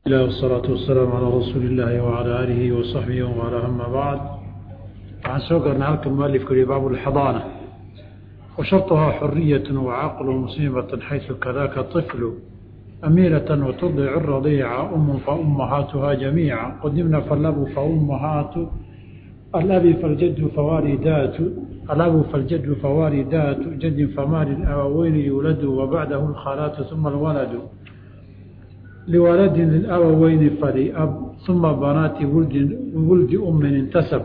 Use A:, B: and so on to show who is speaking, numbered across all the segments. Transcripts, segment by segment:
A: الله والصلاة والسلام على رسول الله وعلى آله وصحبه وعلى أما بعد عن سوقر نهارك المؤلف كري باب الحضانة وشرطها حرية وعقل مصيبة حيث كذاك الطفل أميرة وتضع الرضيع أم فأمهاتها جميعا قدمنا فالأب فأمهات الأب فالجد فوالدات الأب فالجد فوالدات جد فمال الأبوين يولد وبعده الخالات ثم الولد لولد للأبوين فلأب ثم بنات ولد, ولد أم انتسب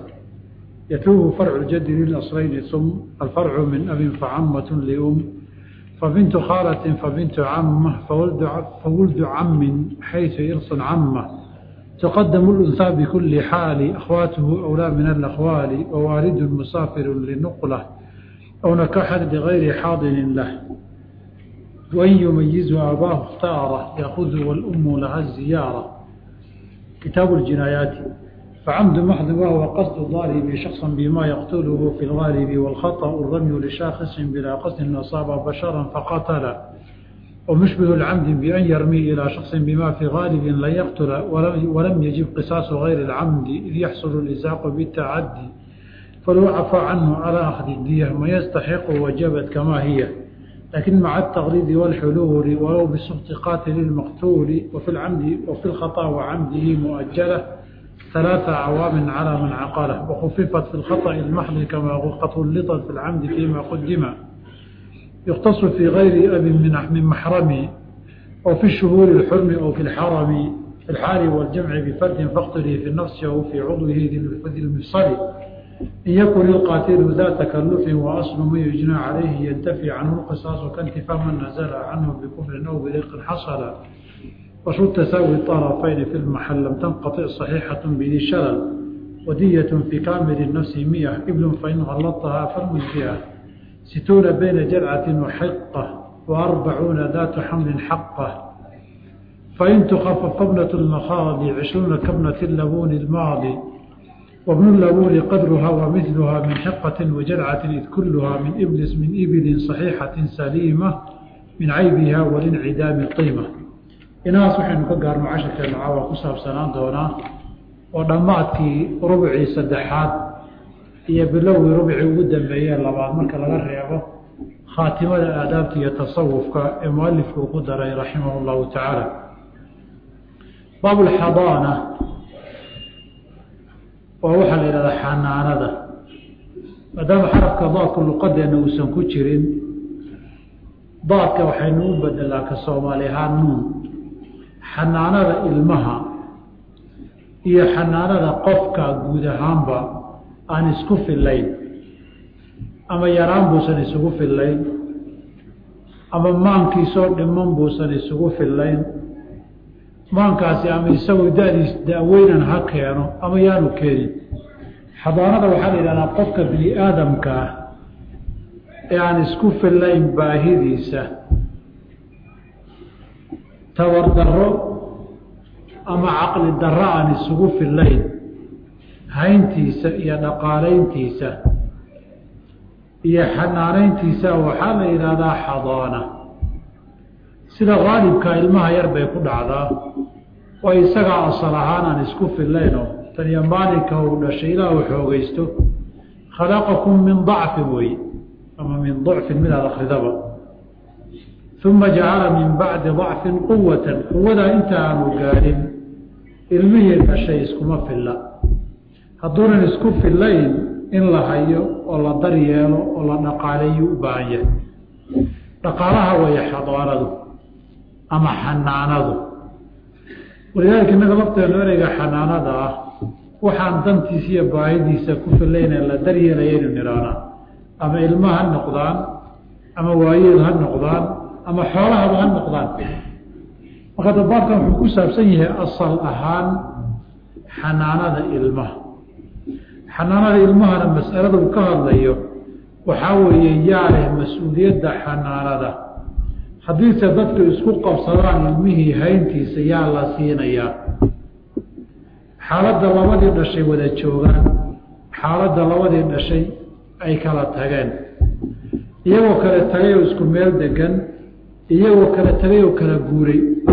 A: يتوه فرع الجد للأصلين ثم الفرع من أب فعمة لأم فبنت خالة فبنت عمة فولد, فولد عم حيث إرث عمة تقدم الأنثى بكل حال أخواته أولى من الأخوال ووالد مسافر لنقله أو نكح لغير حاضن له وإن يميز أباه اختاره يأخذ والأم لها الزيارة كتاب الجنايات فعمد محض وهو قصد الضارب شخصا بما يقتله في الغالب والخطأ الرمي لشاخص بلا قصد أصاب بشرا فقتل ومشبه العمد بأن يرمي إلى شخص بما في غالب لا يقتل ولم يجب قصاص غير العمد إذ يحصل الإزاق بالتعدي فلو عفى عنه على أخذ الدية ما يستحق وجبت كما هي لكن مع التغليظ والحلول ولو بسخط قاتل المقتول وفي العمد وفي الخطأ وعمده مؤجلة ثلاثة عوام على من عقله وخففت في الخطأ المحض كما غلطت في العمد فيما قدم يختص في غير أب من محرم أو في الشهور الحرم أو في الحرم في الحال والجمع بفرد فاقتله في النفس أو في عضوه ذي المفصل إن يكن القاتل ذا تكلف وأصل ما يجنى عليه ينتفي عنه القصاص كانتفاء من نزل عنه بكفر أو بريق حصل وشو تساوي الطرفين في المحل لم تنقطع صحيحة بذي شلل ودية في كامل النفس مئة إبل فإن غلطها فالمجزئة ستون بين جرعة وحقة وأربعون ذات حمل حقة فإن تخفف ابنة المخاض عشرون كابنة اللبون الماضي وابن اللبون قدرها ومثلها من حقة وجرعة إذ كلها من إبلس من إبل صحيحة سليمة من عيبها والانعدام القيمة inahaas waxaynu ka gaarno casharkeena caawa ku saabsanaan doonaa oo dhammaadkii rubcii saddexaad iyo bilowgii rubcii ugu dambeeyee labaad marka laga reebo khaatimada aadaabta iyo tasawufka ee mualifku uu ku daray raximah llahu tacaala baabulxadaana waa waxaa la yidhahdaa xanaanada maadaama xarafka daadku luqadeenna uusan ku jirin daadka waxaynu u bedelaa ka soomaali ahaan nuun xanaanada ilmaha iyo xanaanada qofka guud ahaanba aan isku fillayn ama yaraan buusan isugu fillayn ama maankiisoo dhiman buusan isugu fillayn maankaasi ama isagu dadiis da-weynan ha keeno ama yaanu keenin xadaanada waxaa la yidhahdaa qofka bini aadamka ah ee aan isku fillayn baahidiisa tabardarro ama caqli darro aan isugu fillayn hayntiisa iyo dhaqaalayntiisa iyo xanaanayntiisa waxaa la yidhaahdaa xadaana sida qaalibka ilmaha yar bay ku dhacdaa oo isagaa asal ahaan aan isku fillaynoo taniyo maalinka uu dhashay ilaa uu xoogaysto khalaqakum min dacfin wey ama min dacfin midaad akridaba uma jacala min bacdi dacfin quwatan quwadaa inta aanu gaadhin ilmihii dhashay iskuma filla hadduunan isku fillayn in la hayo oo la daryeelo oo la dhaqaaleeyo u baahan yahay dhaqaalaha waya xadaanadu ama xanaanadu walidaalika innaga lafteenu ereyga xanaanada ah waxaan dantiisa iyo baahidiisa ku filayne la daryeelayaynu nidhaanaa ama ilma ha noqdaan ama waayeel ha noqdaan ama xoolahaba ha noqdaan marka dabaarkan wuxuu ku saabsan yahay asal ahaan xanaanada ilmaha xanaanada ilmahana masalada uu ka hadlayo waxaa weeye yaa leh mas-uuliyadda xanaanada haddiise dadku isku qabsadaan ilmihii hayntiisa yaa la siinayaa xaaladda labadii dhashay wada joogaan xaaladda labadii dhashay ay kala tageen iyagoo kale tagay oo isku meel degan iyagoo kala tagay oo kala guuray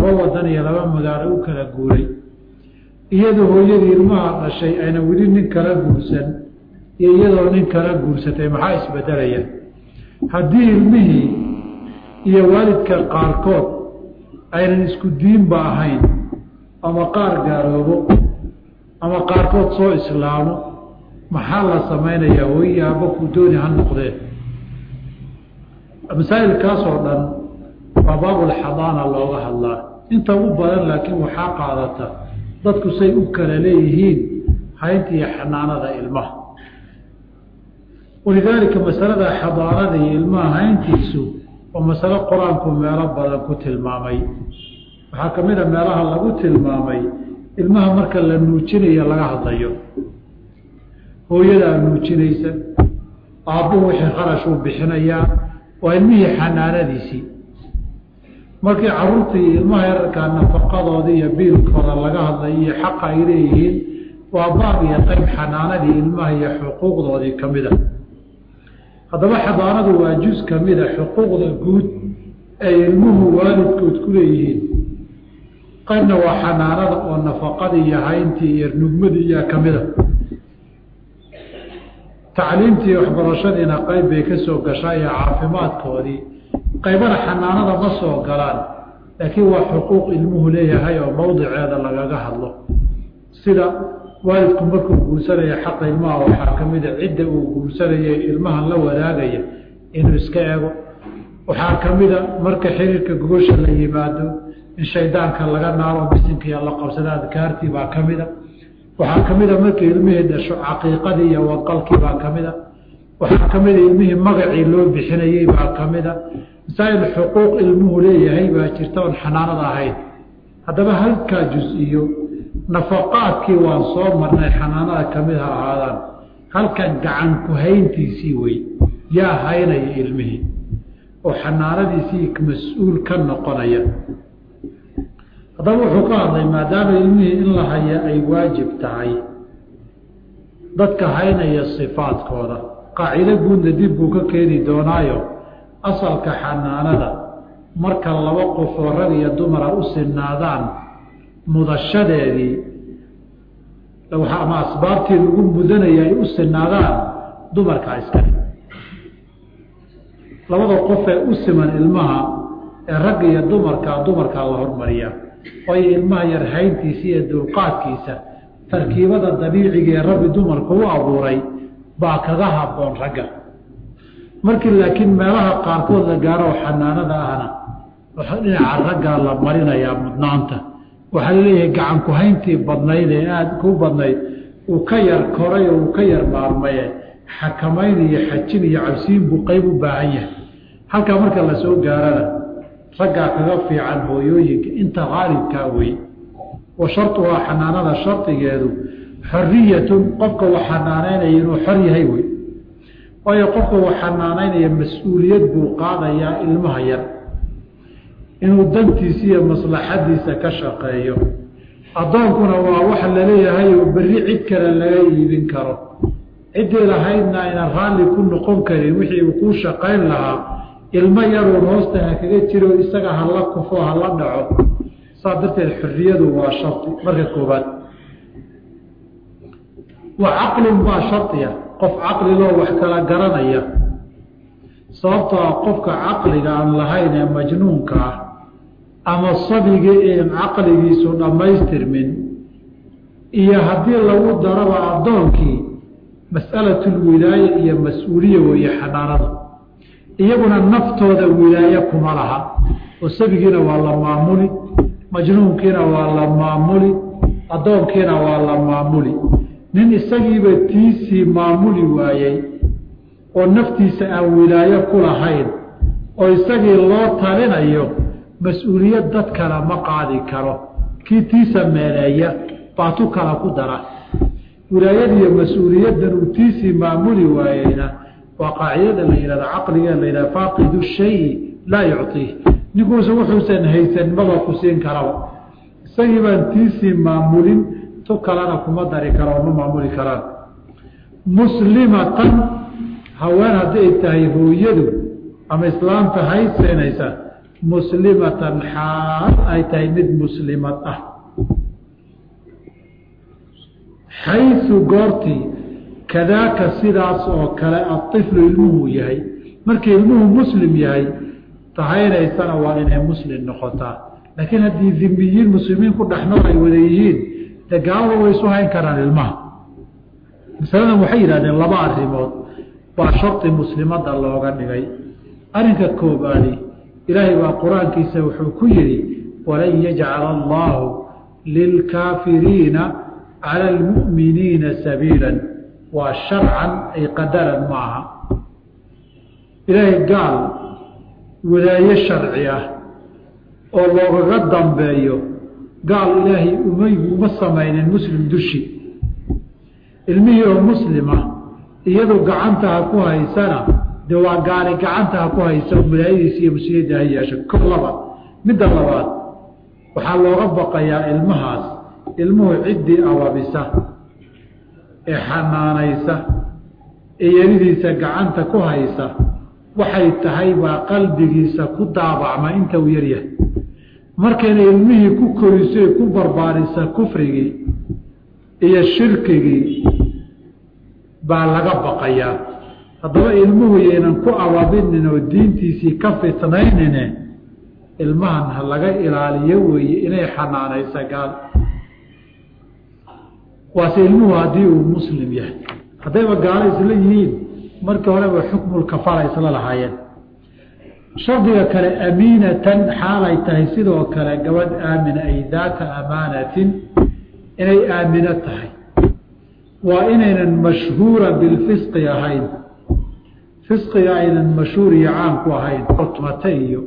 A: laba wadan iyo laba magaalo u kala guuray iyadoo hooyadii ilmaha dhashay ayna weli nin kala guursan iyo iyadoo nin kala guursatay maxaa isbedelaya haddii ilmihii iyo waalidka qaarkood aynan isku diinba ahayn ama qaar gaaloobo ama qaarkood soo islaamo maxaa la samaynayaa hooyi aabba ku dooni ha noqdee masaa'ilkaasoo dhan waa baabulxadaana looga hadlaa inta u badan laakiin waxaa qaadata dadku say u kala leeyihiin haynta iyo xanaanada ilmaha walidaalika masalada xadaanada iyo ilmaha hayntiisu waa masalo qur-aanku meelo badan ku tilmaamay waxaa ka mid a meelaha lagu tilmaamay ilmaha marka la nuujinayo laga hadlayo hooyadaa nuujinaysa aabbuhu wixii kharashuu bixinayaa waa ilmihii xanaanadiisii markii caruurta iyo ilmaha yararkaa nafaqadooda iyo biilkooda laga hadlayo iyo xaqa ay leeyihiin waa baab iyo qayb xanaanadii ilmaha iyo xuquuqdoodii ka mid a haddaba xadaanadu waa juz ka mid a xuquuqda guud ay ilmuhu waalidkood ku leeyihiin qaybna waa xanaanada oo nafaqadii iyo hayntii iyo nugmadii iyaa ka mid a tacliimtii waxbarashadiina qayb bay ka soo gashaa iyo caafimaadkoodii qaybana xanaanada ma soo galaan laakiin waa xuquuq ilmuhu leeyahay oo mowdiceeda lagaga hadlo sida waalidku markuu guursanaya xaqa ilmaha waxaa ka mida cidda uu guursanaya ilmahan la wadaagaya inuu iska ego waxaa ka mida marka xiriirka gogosha la yimaado in shaydaanka laga naaro bisinkiiyo la qabsada adkaartii baa ka mida waxaa ka mida markii ilmihii dhasho caqiiqadii iyo waqalkii baa ka mida waxaa ka mida ilmihii magacii loo bixinayey baa ka mida masaa'il xuquuq ilmuhu leeyahay baa jirta oon xanaanada ahayn haddaba halkaa jus-iyo nafaqaadkii waan soo marnay xanaanada ka mid ha ahaadaan halkan gacan ku hayntiisii wey yaa haynaya ilmihii oo xanaanadiisii mas-uul ka noqonaya haddaba wuxuu ka hadlay maadaama ilmihii in la haya ay waajib tahay dadka haynaya sifaadkooda qaacido guudna dib buu ka keeni doonaayo asalka xanaanada marka laba qofoo rag iyo dumara u sinaadaan mudashadeedii ama asbaabtii lagu mudanaya ay u sinaadaan dumarkaa iskale labada qofee u siman ilmaha ee ragga iyo dumarkaa dumarkaa la hormariyaa waayo ilmaha yar hayntiisa iyo dulqaadkiisa tarkiibada dabiiciga ee rabbi dumarka u abuuray baa kaga habboon ragga markii laakiin meelaha qaarkood la gaaro xanaanada ahna dhinaca raggaa la marinayaa mudnaanta waxaa laleeyahay gacan ku-hayntii badnayd ee aada ku badnayd uu ka yar koray oo uu ka yar maarmaye xakamayn iyo xajin iyo cabsiin buu qeyb u baahan yahay halkaa marka la soo gaarana raggaa kaga fiican hooyooyinka inta qaalibkaa wey wa shartuhaa xanaanada shardigeedu xoriyatun qofka wax xanaanaynaya inuu xor yahay wey waayo qofka wax xanaanaynaya mas-uuliyad buu qaadayaa ilmaha yar inuu dantiisa iyo maslaxadiisa ka shaqeeyo addoonkuna waa wax laleeyahay oo berri cid kale laga iibin karo ciddii lahaydna aynan raalli ku noqon karin wixii uu kuu shaqayn lahaa ilmo yaruun hoosta ha kaga jiro isaga hala kufo hala dhaco saas darteed xorriyadu waa shardi marka koobaad wa caqlun baa shardiya qof caqliloo wax kala garanaya sababtoo ah qofka caqliga aan lahayn ee majnuunka ah ama sabiga een caqligiisu dhammaystirmin iyo haddii lagu daraba addoonkii mas'alatulwilaaya iyo mas-uuliya weeye xanaanada iyaguna naftooda wilaaye kuma laha oo sabigiina waa la maamuli majnuunkiina waa la maamuli addoonkiina waa la maamuli nin isagiiba tiisii maamuli waayey oo naftiisa aan wilaayo ku lahayn oo isagii loo talinayo mas-uuliyad dad kale ma qaadi karo kii tiisa meeleeya baatu kala ku dara wilaayadiiyo mas-uuliyaddan uu tiisii maamuli waayeyna waa qaacidada la yihahda caqligee la yidhahda faaqidu shayi laa yucطiih ninkuusa wuxuusan haysan maba ku siin karaba isagii baan tiisii maamulin tu kalena kuma dari karo ma maamuli karaan muslimatan haween haddii ay tahay hooyadu ama islaamta haysanaysa muslimatan xaal ay tahay mid muslimad ah xaysu goortii kadaaka sidaas oo kale aiflu ilmuhu yahay markii ilmuhu muslim yahay tahaynaysana waa inay muslim noqotaa laakiin haddii dimiyiin muslimiin ku dhexnool ay wada yihiin dee gaalada way isu hayn karaan ilmaha masaladan waxay yidhahdeen laba arrimood baa shardi muslimada looga dhigay arrinka koobaadi ilaahay baa qur-aankiisa wuxuu ku yidhi walan yajcala allaahu lilkaafiriina cala almu'miniina sabiilan waa sharcan ay qadaran maaha ilaahay gaal wadaaye sharci ah oo loogaga dambeeyo gaal ilaahay umaygu uma samaynin muslim dushi ilmihii oo muslima iyadu gacantaha ku haysana dee waa gaali gacantaha ku haysa wilaayadiisa iyo musliyadda ha yeesho ko laba midda labaad waxaa looga baqayaa ilmahaas ilmuhu ciddii awabisa ee xanaanaysa ee yaridiisa gacanta ku haysa waxay tahay baa qalbigiisa ku daabacma inta uu yaryahay markayna ilmihii ku koriso ee ku barbaarisa kufrigii iyo shirkigii baa laga baqayaa haddaba ilmuhu yaynan ku ababinin oo diintiisii ka fitnaynine ilmahan ha laga ilaaliyo weeye inay xanaanaysa gaal waase ilmuhu haddii uu muslim yahay haddayba gaalo isla yihiin markii horeba xukmulkafara isla lahaayeen shardiga kale amiinatan xaalay tahay sidoo kale gabadh aamina ay daata amaanatin inay aamino tahay waa inaynan mashhuura bilfisqi ahayn fisqiga aynan mashhuur iyo caamku ahayn tumata iyo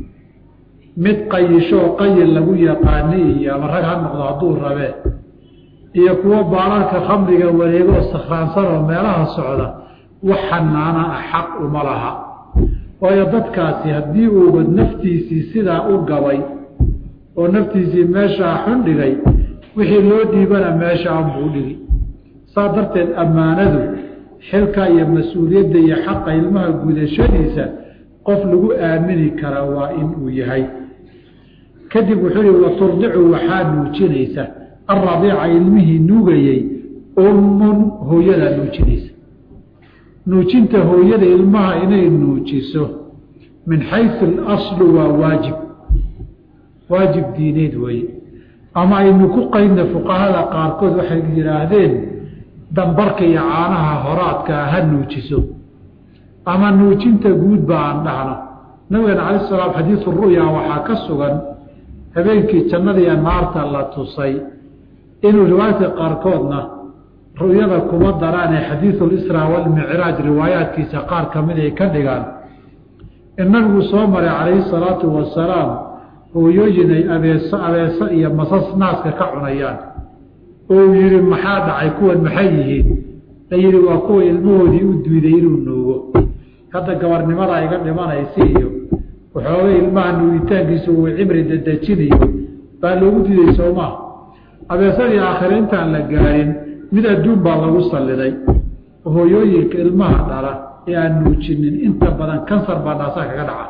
A: mid qayishoo qayil lagu yaqaani iyo ama rag ha noqdo hadduu rabee iyo kuwo baalarka khamriga wareegoo sakhraansan oo meelaha socda wax xanaana ah xaq uma laha waayo dadkaasi haddii uuba naftiisii sidaa u gabay oo naftiisii meeshaa xun dhigay wixii loo dhiibana meesha anbuu dhigi saa darteed ammaanadu xilka iyo mas-uuliyadda iyo xaqa ilmaha gudashadiisa qof lagu aamini karaa waa in uu yahay kadib wuxuu yihi waturdicu waxaa nuujinaysa alradiica ilmihii nuugayey ummun hooyadaa nuujinaysa nuujinta hooyada ilmaha inay nuujiso min xaysu alaslu waa waajib waajib diineed weeye ama aynu ku qaydna fuqahada qaarkood waxay yidhaahdeen dambarka iyo caanaha horaadkaa ha nuujiso ama nuujinta guud ba aan dhahno nabigeena cala salaam xadiisu ru'ya waxaa ka sugan habeenkii jannadiiyo naarta la tusay inuu riwaayadka qaarkoodna ru'yada kuma daraanee xadiidulisraa walmicraaj riwaayaadkiisa qaar ka mid ay ka dhigaan in nabigu soo maray calayhi salaatu wasalaam hooyooyin ay abeeso abeeso iyo masas naaska ka cunayaan oo uu yidhi maxaa dhacay kuwan maxay yihiin la yidhi waa kuwa ilmahoodii u duiday inuu nuugo hadda gabarnimadaa iga dhimanaysa iyo waxoogay ilmaha nuugitaankiisu uu cimri dadejinayo baa loogu diiday soomaa abeesadii aakhire intaan la gaarin mid adduun baa lagu salliday hooyooyinka ilmaha dhala ee aan nuujinin inta badan kansar baa naasaha kaga dhaca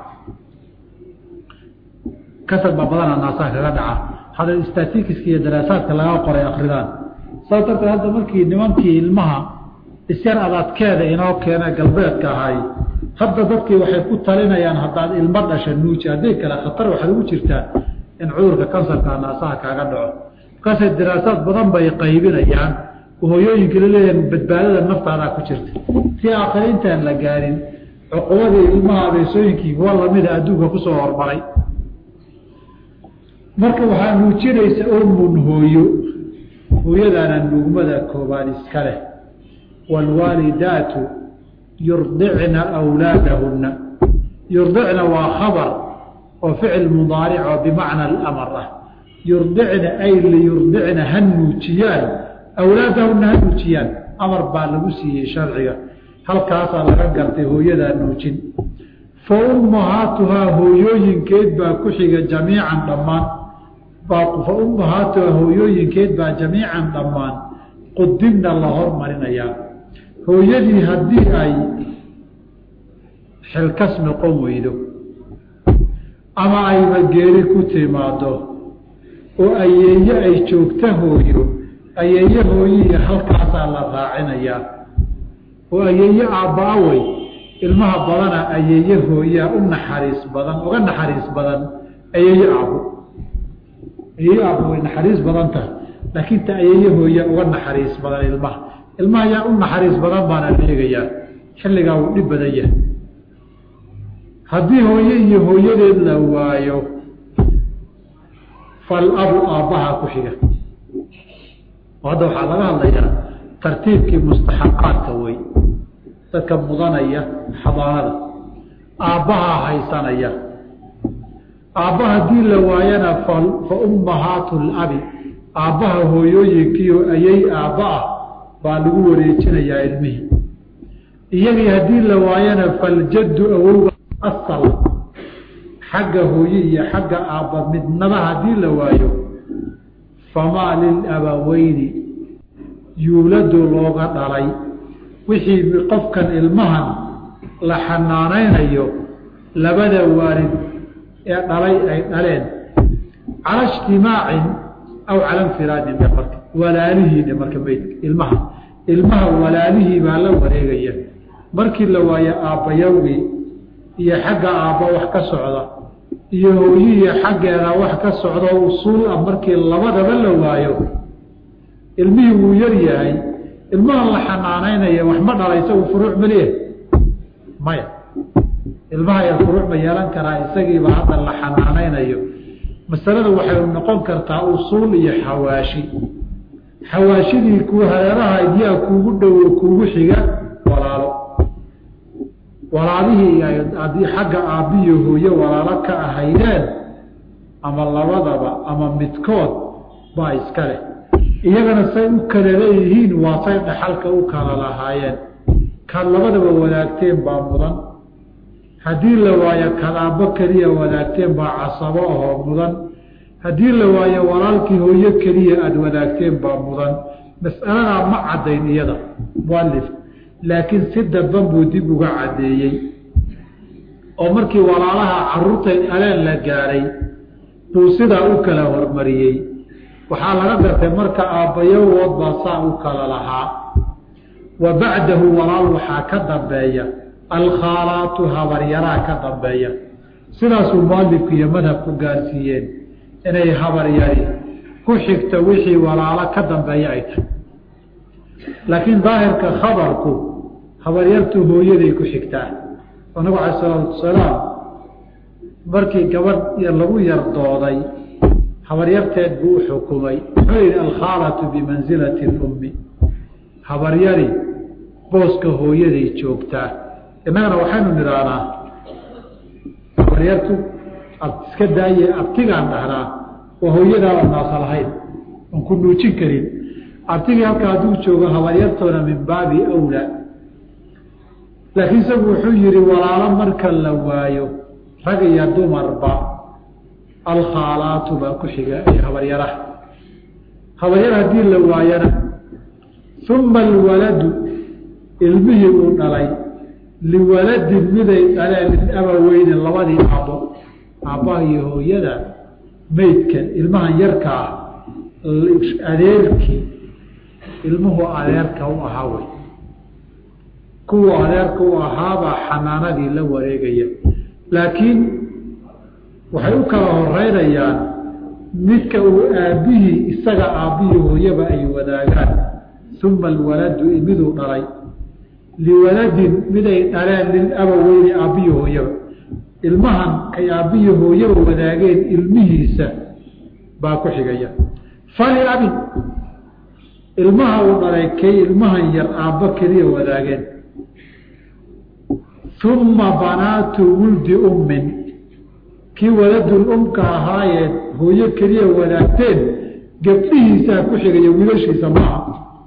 A: kansar baa badanaa naasaha kaga dhaca hadda statikiska iyo daraasaadka laga qoray akridaan saas darteed hadda markii nimankii ilmaha isyar adadkeeda inoo keena galbeedka ahay hadda dadkii waxay ku talinayaan haddaad ilmo dhasha nuuji hadday kale khatar waxaad ugu jirtaa in cudurka kansarka naasaha kaaga dhaco markaasay daraasaad badan bay qaybinayaan hooyooyinka laleeyahan badbaadada naftaadaa ku jirta si aakhire intaan la gaarin cuqubadii ilmaha abeesooyinkii kuwa lamida adduunka kusoo hormaray marka waxaa nuujinaysa ummun hooyo hooyadaana nuugmada koobaad iska leh waalwaalidaatu yurdicna awlaadahunna yurdicna waa khabar oo ficil mudaaric oo bimacna alamar ah yurdicna ay liyurdicna ha nuujiyaan awlaadahunna ha nuujiyaan amar baa lagu siiyey sharciga halkaasaa laga gartay hooyadaa nuujin fa ummahaatuhaa hooyooyinkeed baa ku xiga jamiican dhammaan fa ummahaatuhaa hooyooyinkeed baa jamiican dhammaan qudimna la hormarinayaa hooyadii haddii ay xilkas noqon weydo ama ayba geeri ku timaado oo ayeeye ay joogta hooyo ayeeye hooyihi halkaasaa la raacinayaa oo ayeeye aabba-awey ilmaha badana ayeeye hooyaa u naxariis badan uga naxariis badan ayeeye aabbo ayeeye aabbo way naxariis badan tahay laakiin ta ayeeye hooya uga naxariis badan ilmaha ilmaha yaa u naxariis badan baana la eegayaa xilligaa wuu dhib badan yahay haddii hooye iyo hooyadeed la waayo falabu aabbaha ku xiga oo hadda waxaa laga hadlayaa tartiibkii mustaxaqaadka wey dadka mudanaya xadaanada aabbahaa haysanaya aabba haddii la waayana fa ummahaatu labi aabbaha hooyooyinkiio ayay aabba ah baa lagu wareejinayaa ilmihii iyagii haddii la waayana faljaddu awowga asal xagga hooye iyo xagga aabba midnaba haddii la waayo famaa lilabaweyni yuuladu looga dhalay wixii qofkan ilmahan la xanaanaynayo labada waalid ee dhalay ay dhaleen cala ijtimaacin aw cala infiraadin dhe marka walaalihii dhe marka meydka ilmaha ilmaha walaalihii baa la wareegaya markii la waayo aabbayawgii iyo xagga aabba wax ka socda iyo hooyihii xaggeeda wax ka socda usuul ah markii labadaba la waayo ilmihii wuu yar yahay ilmahan la xanaanaynaya wax ma dhala isagu furuuc maliya maya ilmaha yar furuuc ma yeelan karaa isagiiba hadda la xanaanaynayo masalada waxay noqon kartaa usuul iyo xawaashi xawaashidii ku hareeraha yaa kuugu dhowo kuugu xiga walaalo walaalihii haddii xagga aabbiyo hooye walaalo ka ahaydeen ama labadaba ama midkood baa iska leh iyagana say u kala leeyihiin waa say dhaxalka u kala lahaayeen kaad labadaba wadaagteen baa mudan haddii la waayo kadaabo keliya wadaagteen baa casabo ahoo mudan haddii la waayo walaalkii hooyo keliya aada wadaagteen baa mudan mas'aladaa ma caddayn iyada mualif laakiin si daban buu dib uga caddeeyey oo markii walaalaha caruurtay aleen la gaadhay buu sidaa u kala hormariyey waxaa laga gartay marka aabbayawood baa saa u kala lahaa wa bacdahu walaal waxaa ka dambeeya alkhaalaatu habaryaraa ka dambeeya sidaasuu mualifku iyo madhabku gaarsiiyeen inay habaryari ku xigto wixii walaalo ka dambeeya ay tahay laakiin daahirka khabarku habaryartu hooyaday ku xigtaa oo nabigu cala salaatu wasalaam markii gabadh lagu yar dooday habaryarteed buu u xukumay wuxuu yihi alkhaalatu bimansilati lummi habaryari booska hooyaday joogtaa innagana waxaynu nidhaahnaa habaryartu iska daaye abtigaan dhahnaa waa hooyadaaba naasa lahayn oon ku nuujin karin abtigii halka hadduu joogo habaryartoona min baabi awlaa laakiin isagu wuxuu yihi walaalo marka la waayo rag iyo dumarba alkhaalaatu baa ku xiga iyo habaryaraha habaryar haddii la waayana uma alwaladu ilmihii uu dhalay liwaladin miday dhaleen lilabaweyni labadii aabbo aabbaha iyo hooyada meydkan ilmahan yarka ah adeerkii ilmuhu adeerka u ahaa wey kuwa adeerka u ahaabaa xanaanadii la wareegaya laakiin waxay u kala horeynayaan midka uu aabbihii isaga aabbihii hooyaba ay wadaagaan uma alwaladu miduu dhalay liwaladin miday dhaleen lilabaweyni aabbihii hooyaba ilmahan kay aabbihii hooyaba wadaageen ilmihiisa baa ku xigaya faliabin ilmaha uu dhalay kay ilmahan yar aabbo keliya wadaageen uma banaatu wuldi ummin kii waladul umka ahaayeed hooyo keliya wadaagteen gabdhihiisaa ku xigaya wiilashiisa maaha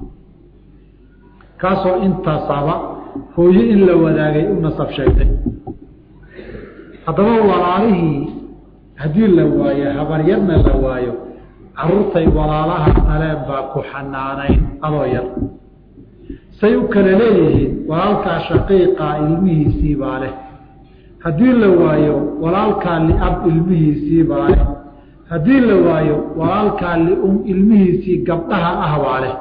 A: kaasoo intaasaba hooyo in la wadaagay u nasab sheegtay haddaba walaalihii haddii la waayo habaryarna la waayo caruurtay walaalaha dhaleen baa ku xanaanayn adoo yar say u kala leeyihiin walaalkaa shaqiiqa ilmihiisii baa leh haddii la waayo walaalkaa liab ilmihiisii baa leh haddii la waayo walaalkaa lium ilmihiisii gabdhaha ah baa leh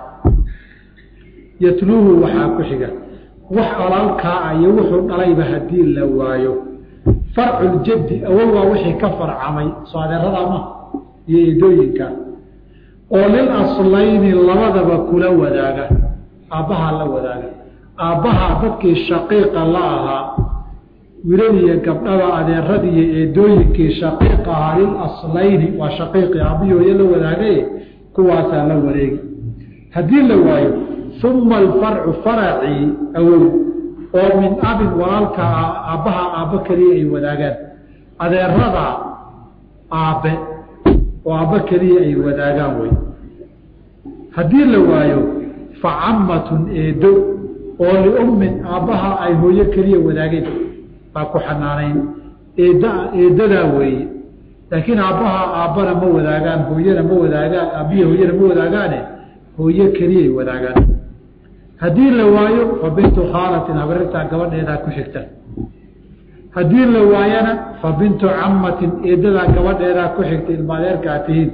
A: yatluuhu waxaa ku xiga wax walaalkaa ah iyo wuxuu dhalayba haddii la waayo farculjaddi awowaa wixii ka farcamay soo adeeradaa ma iyo eedooyinka oo lil aslayni labadaba kula wadaaga aabbahaa la wadaaga aabbahaa dadkii shaqiiqa la ahaa wilal iyo gabdhaba adeeradii iyo eedooyinkii shaqiiq ahaa lil aslayni waa shaqiiqii aabbihii hooye la wadaagaye kuwaasaa la wareegi haddii la waayo uma alfarcu faracii awow oo min abin walaalka aabbaha aabbo keliya ay wadaagaan adeerada aabbe oo aabbo keliya ay wadaagaan wey haddii la waayo fa cammatun eedo oo liummin aabbaha ay hooyo keliya wadaageen baa ku xanaanayn eed eedadaa weeye laakiin aabbaha aabbana ma wadaagaan hooyana ma wadaagaan aabbiya hooyana ma wadaagaane hooyo keliyay wadaagaan haddii la waayo fa bintu khaalatin habarirtaa gabadheedaa ku xigta haddii la waayana fa bintu cammatin eedadaa gabadheedaa ku xigta ilmaadeerkaa tihiin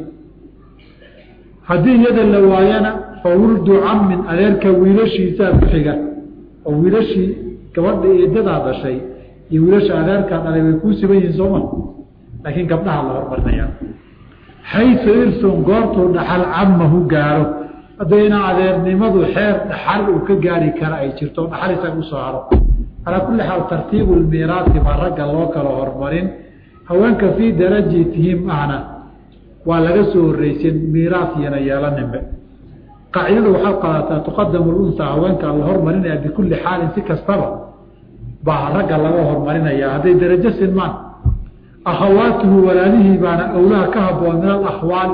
A: haddii iyada la waayana fa wuldu cammin adeerka wiilashiisaa ku xiga oo wiilashii gabadha eedadaa dhashay iyo wiilasha adeerkaa dhalay way kuu siban yihiin sooma laakiin gabdhaha la hormarinayaa xaysu irsun goortuu dhaxal cammahu gaaro haddayna adeernimadu xeer dhaxal uu ka gaari kara ay jirto dhaxal isaga usoo haro calaa kulli xaal tartiibu lmiiraati baa ragga loo kala hormarin haweenka fii darajatihim ahna waa laga soo horreysin miiraas iyana yeelaninbe qaacidadu waxaa qaadataa tuqadamu lunsa haweenka la hormarinaya bikulli xaalin si kastaba baa ragga laga hormarinaya hadday darajo sinmaan akhawaatuhu walaalihii baana awlaha ka haboon min alakhwaal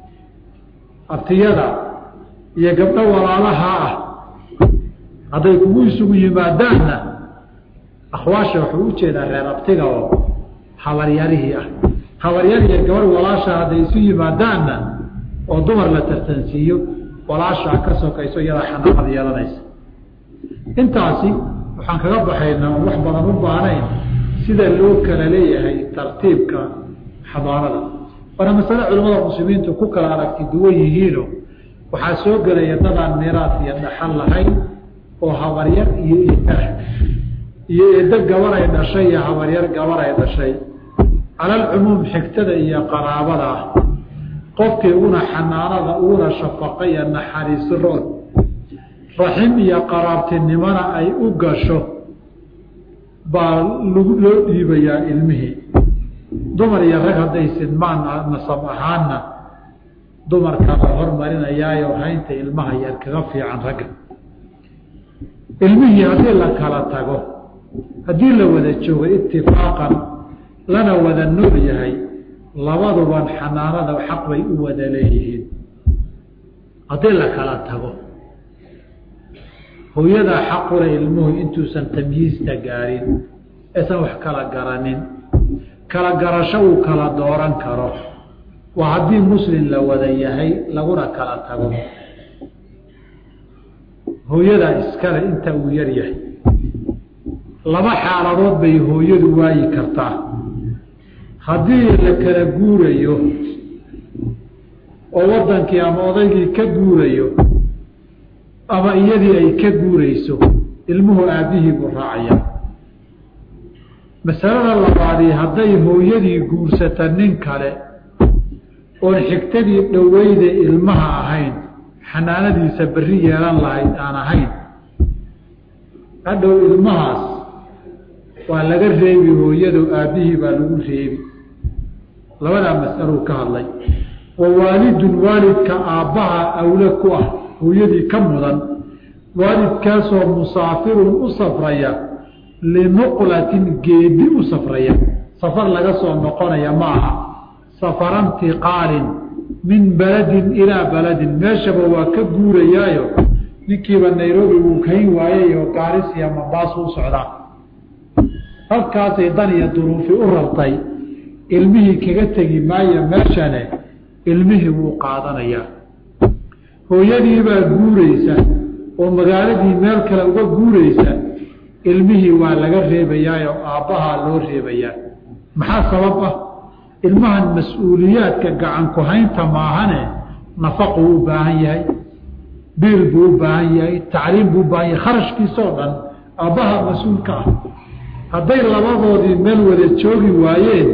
A: abtiyada iyo gabdho walaalaha ah hadday kugu isugu yimaadaanna akhwaasha wuxuu u jeedaa reer abtiga oo habaryarihii ah habaryar iyo gabadh walaasha hadday isu yimaadaanna oo dumar la tartansiiyo walaashaa ka sokayso iyadaa xanaaqad yeelanaysa intaasi waxaan kaga baxaynaa on wax badan u baanayn sida loo kala leeyahay tartiibka xadaarada waana masale culimmada muslimiintu ku kala aragti duwan yihiino waxaa soo gelaya dadaan miiraas iyo dhaxal lahayn oo habaryar iyo eedah iyo eeddo gabar ay dhashay iyo habaryar gabar ay dhashay calalcumuum xigtada iyo qaraabada ah qofkii uguna xanaanada uguna shafaqa iyo naxariisi rood raxim iyo qaraabtinimona ay u gasho baa lgu loo dhiibayaa ilmihii dumar iyo rag hadday sidmaan nasab ahaanna dumarka la hormarinayaayo haynta ilmaha yar kaga fiican ragga ilmihii haddii la kala tago haddii la wada joogo itifaaqan lana wada nool yahay labaduban xanaanada xaq bay u wada leeyihiin haddii la kala tago hooyadaa xaqule ilmuhu intuusan tamyiista gaarin aysan wax kala garanin kala garasho uu kala dooran karo waa haddii muslim la wada yahay laguna kala tago hooyadaa iskale inta uu yar yahay laba xaaladood bay hooyadu waayi kartaa haddii la kala guurayo oo waddankii ama odaygii ka guurayo ama iyadii ay ka guurayso ilmuhu aabbihii buu raacaya masalada labaadii hadday hooyadii guursata nin kale oon xigtadii dhoweyda ilmaha ahayn xanaanadiisa berri yeelan lahayd aan ahayn hadhow ilmahaas waa laga reebi hooyado aabbihii baa lagu reebi labadaa mas'aluu ka hadlay wa waalidun waalidka aabbaha awle ku ah hooyadii ka mudan waalidkaasoo musaafirun u safraya linuqlatin geedi u safraya safar laga soo noqonaya ma aha safara intiqaalin min baladin ilaa baladin meeshaba waa ka guurayaayo ninkiiba nairobi wuu kayn waayay oo gaaris iyo mambaasu u socdaa halkaasay dan iyo duruufi u rartay ilmihii kaga tegi maayo meeshane ilmihii wuu qaadanayaa hooyadiibaa guuraysa oo magaaladii meel kale uga guuraysa ilmihii waa laga reebayaayoo aabbahaa loo reebayaa maxaa sabab ah ilmahan mas-uuliyaadka gacanku haynta maahane nafaquu u baahan yahay biil buu u baahan yahay tacliim buu u baahan yahay kharashkiisoo dhan aabbaha mas-uulka ah hadday labadoodii meel wada joogi waayeen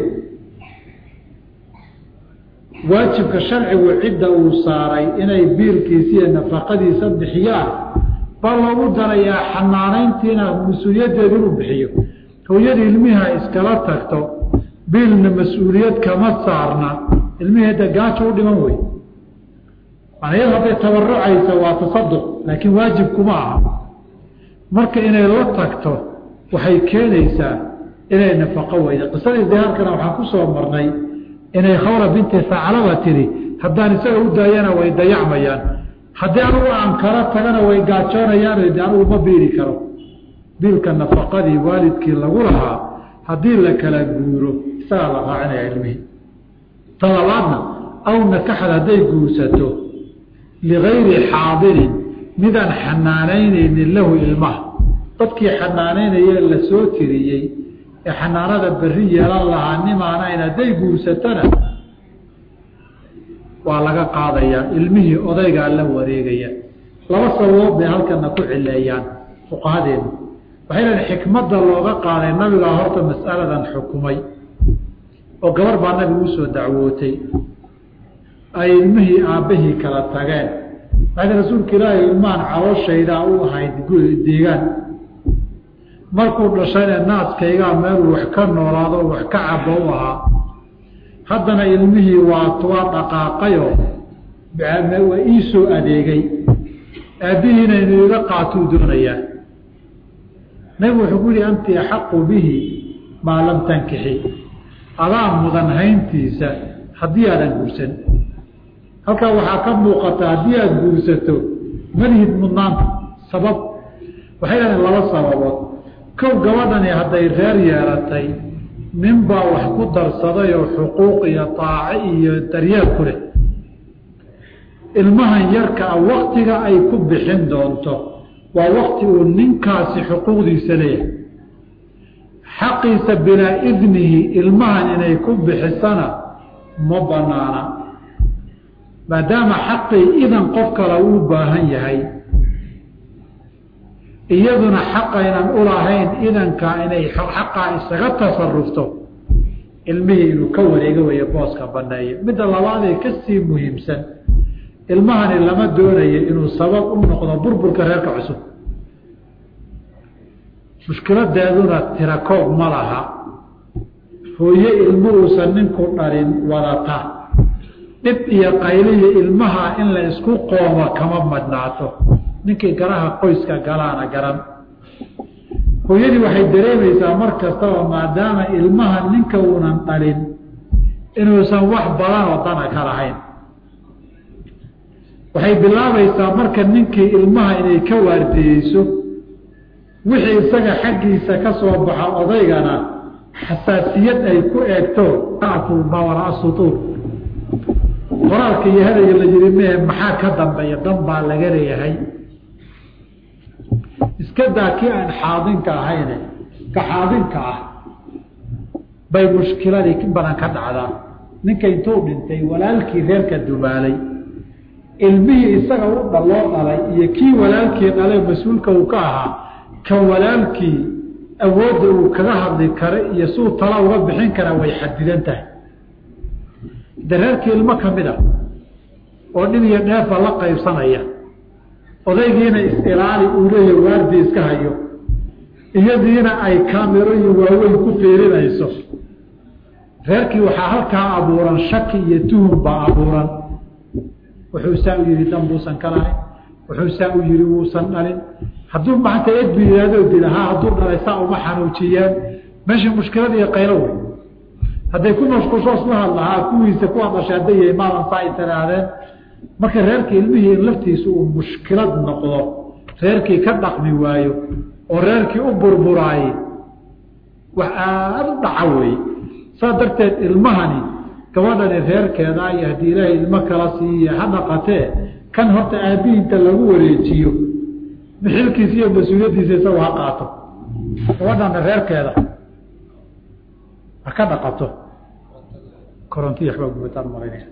A: waajibka sharcigu cidda uu saaray inay biilkiisa iyo nafaqadiisa bixiyaan baa loogu darayaa xanaanayntiina mas-uuliyaddeeda inuu bixiyo hooyadii ilmiha iskala tagto biilna mas-uuliyad kama saarna ilmihii hadda gaajo u dhiman wey manayad hadday tabarucaysa waa tasaduq laakiin waajib kuma aha marka inay la tagto waxay keenaysaa inay nafaqo weyda qisadii dagaalkana waxaan ku soo marnay inay khawra binti saclaba tidhi haddaan isaga u daayana way dayacmayaan haddii anugu aan kala tagana way gaajoonayaan de anugu ma biili karo biilka nafaqadii waalidkii lagu lahaa haddii la kala guuro isagaa la raacinaya ilmihii ta labaadna aw nakaxad hadday guursato ligayri xaadirin midaan xanaanaynaynin lahu ilmaha dadkii xanaanaynayee la soo tiriyey ee xanaanada berri yeelan lahaa nimaanayn hadday guursatona waa laga qaadayaa ilmihii odaygaa la wareegaya laba sababood bay halkana ku cileeyaan fuqahadeenu waxay leedahay xikmadda looga qaaday nabigaa horta mas'aladan xukumay oo gabar baa nabigu usoo dacwootay ay ilmihii aabbahii kala tageen waxay rasuulka ilaahay ilmahan calooshaydaa u ahayd deegaan markuu dhashayna naaskaygaa meeluu wax ka noolaado wax ka cabo u ahaa haddana ilmihii waa waa dhaqaaqayoo waa ii soo adeegay aabbihiina inuu iga qaatuu doonayaa nabigu wuxuu ku yihi anti axaqu bihi maa lam tankixi adaa mudan hayntiisa haddii aadan guursan halkaa waxaa ka muuqata haddii aada guursato malihid mudnaanta sabab waxay dhahdeen laba sababood kow gabadhani hadday reer yeelatay ninbaa wax ku darsaday oo xuquuq iyo taaco iyo daryeel ku leh ilmahan yarka a waktiga ay ku bixin doonto waa wakti uu ninkaasi xuquuqdiisa leeyahay xaqiisa bilaa idnihi ilmahan inay ku bixisana ma banaana maadaama xaqii idan qof kale uu baahan yahay iyaduna xaqaynan ulahayn idankaa inay xaqaa isaga tasarufto ilmihii inuu ka wareego weeye booska baneeye midda labaadee kasii muhiimsan ilmahani lama doonayo inuu sabab u noqdo burburka reerka cusub mushkiladeeduna tirakoob ma laha hooye ilmo uusan ninku dhalin wadata dhib iyo qayliyo ilmaha in la isku qooma kama madnaato ninkii garaha qoyska galaana garan hooyadii waxay dareemaysaa mar kastaba maadaama ilmaha ninka uunan dhalin inuusan wax badan oo dana ka lahayn waxay bilaabaysaa marka ninkii ilmaha inay ka waardiyeyso wixii isaga xaggiisa ka soo baxa odaygana xasaasiyad ay ku eegto mawara sutuur qoraalka iyo hadayga la yiri mehe maxaa ka dambeeya dan baa laga leeyahay iska daa kii aan xaadinka ahayne ka xaadinka ah bay mushkiladii badan ka dhacdaa ninka intuu dhintay walaalkii reerka dumaalay ilmihii isaga u dhaloo dhalay iyo kii walaalkii dhalay mas-uulka uu ka ahaa ka walaalkii awoodda uu kaga hadli kara iyo suu tala uga bixin kara way xadidan tahay de reerkii ilmo ka mid a oo dhib iyo dheefa la qaybsanaya odaygiina is-ilaali uu leeya waardi iska hayo iyadiina ay kaamirooyin waaweyn ku fiirinayso reerkii waxaa halkaa abuuran shaki iyo tuhum baa abuuran wuxuu saa u yihi dan buusan ka lahayn wuxuu saa u yihi wuusan dhalin hadduu maanta edbu yihahdo dilahaa hadduu dhalay saa uma xanuujiyeen meeshii mushkilad iyo qaylo wey hadday ku mashquulsho isla hadlahaa kuwiisa kuwa dhashay hadday yahay maalan saa ay tirahdeen marka reerkii ilmihii in laftiisu uu mushkilad noqdo reerkii ka dhaqmi waayo oo reerkii u burburaayey wax aada u dhaca weeye saas darteed ilmahani gabadhani reerkeeda iyo haddii ilaahay ilmo kala siiye ha dhaqatee kan horta aabbihi inta lagu wareejiyo bixilkiisa iyo mas-uuliyaddiisa isagu ha qaato gabadhana reerkeeda ha ka dhaqato korontiya waxbaa gubataan malaynaya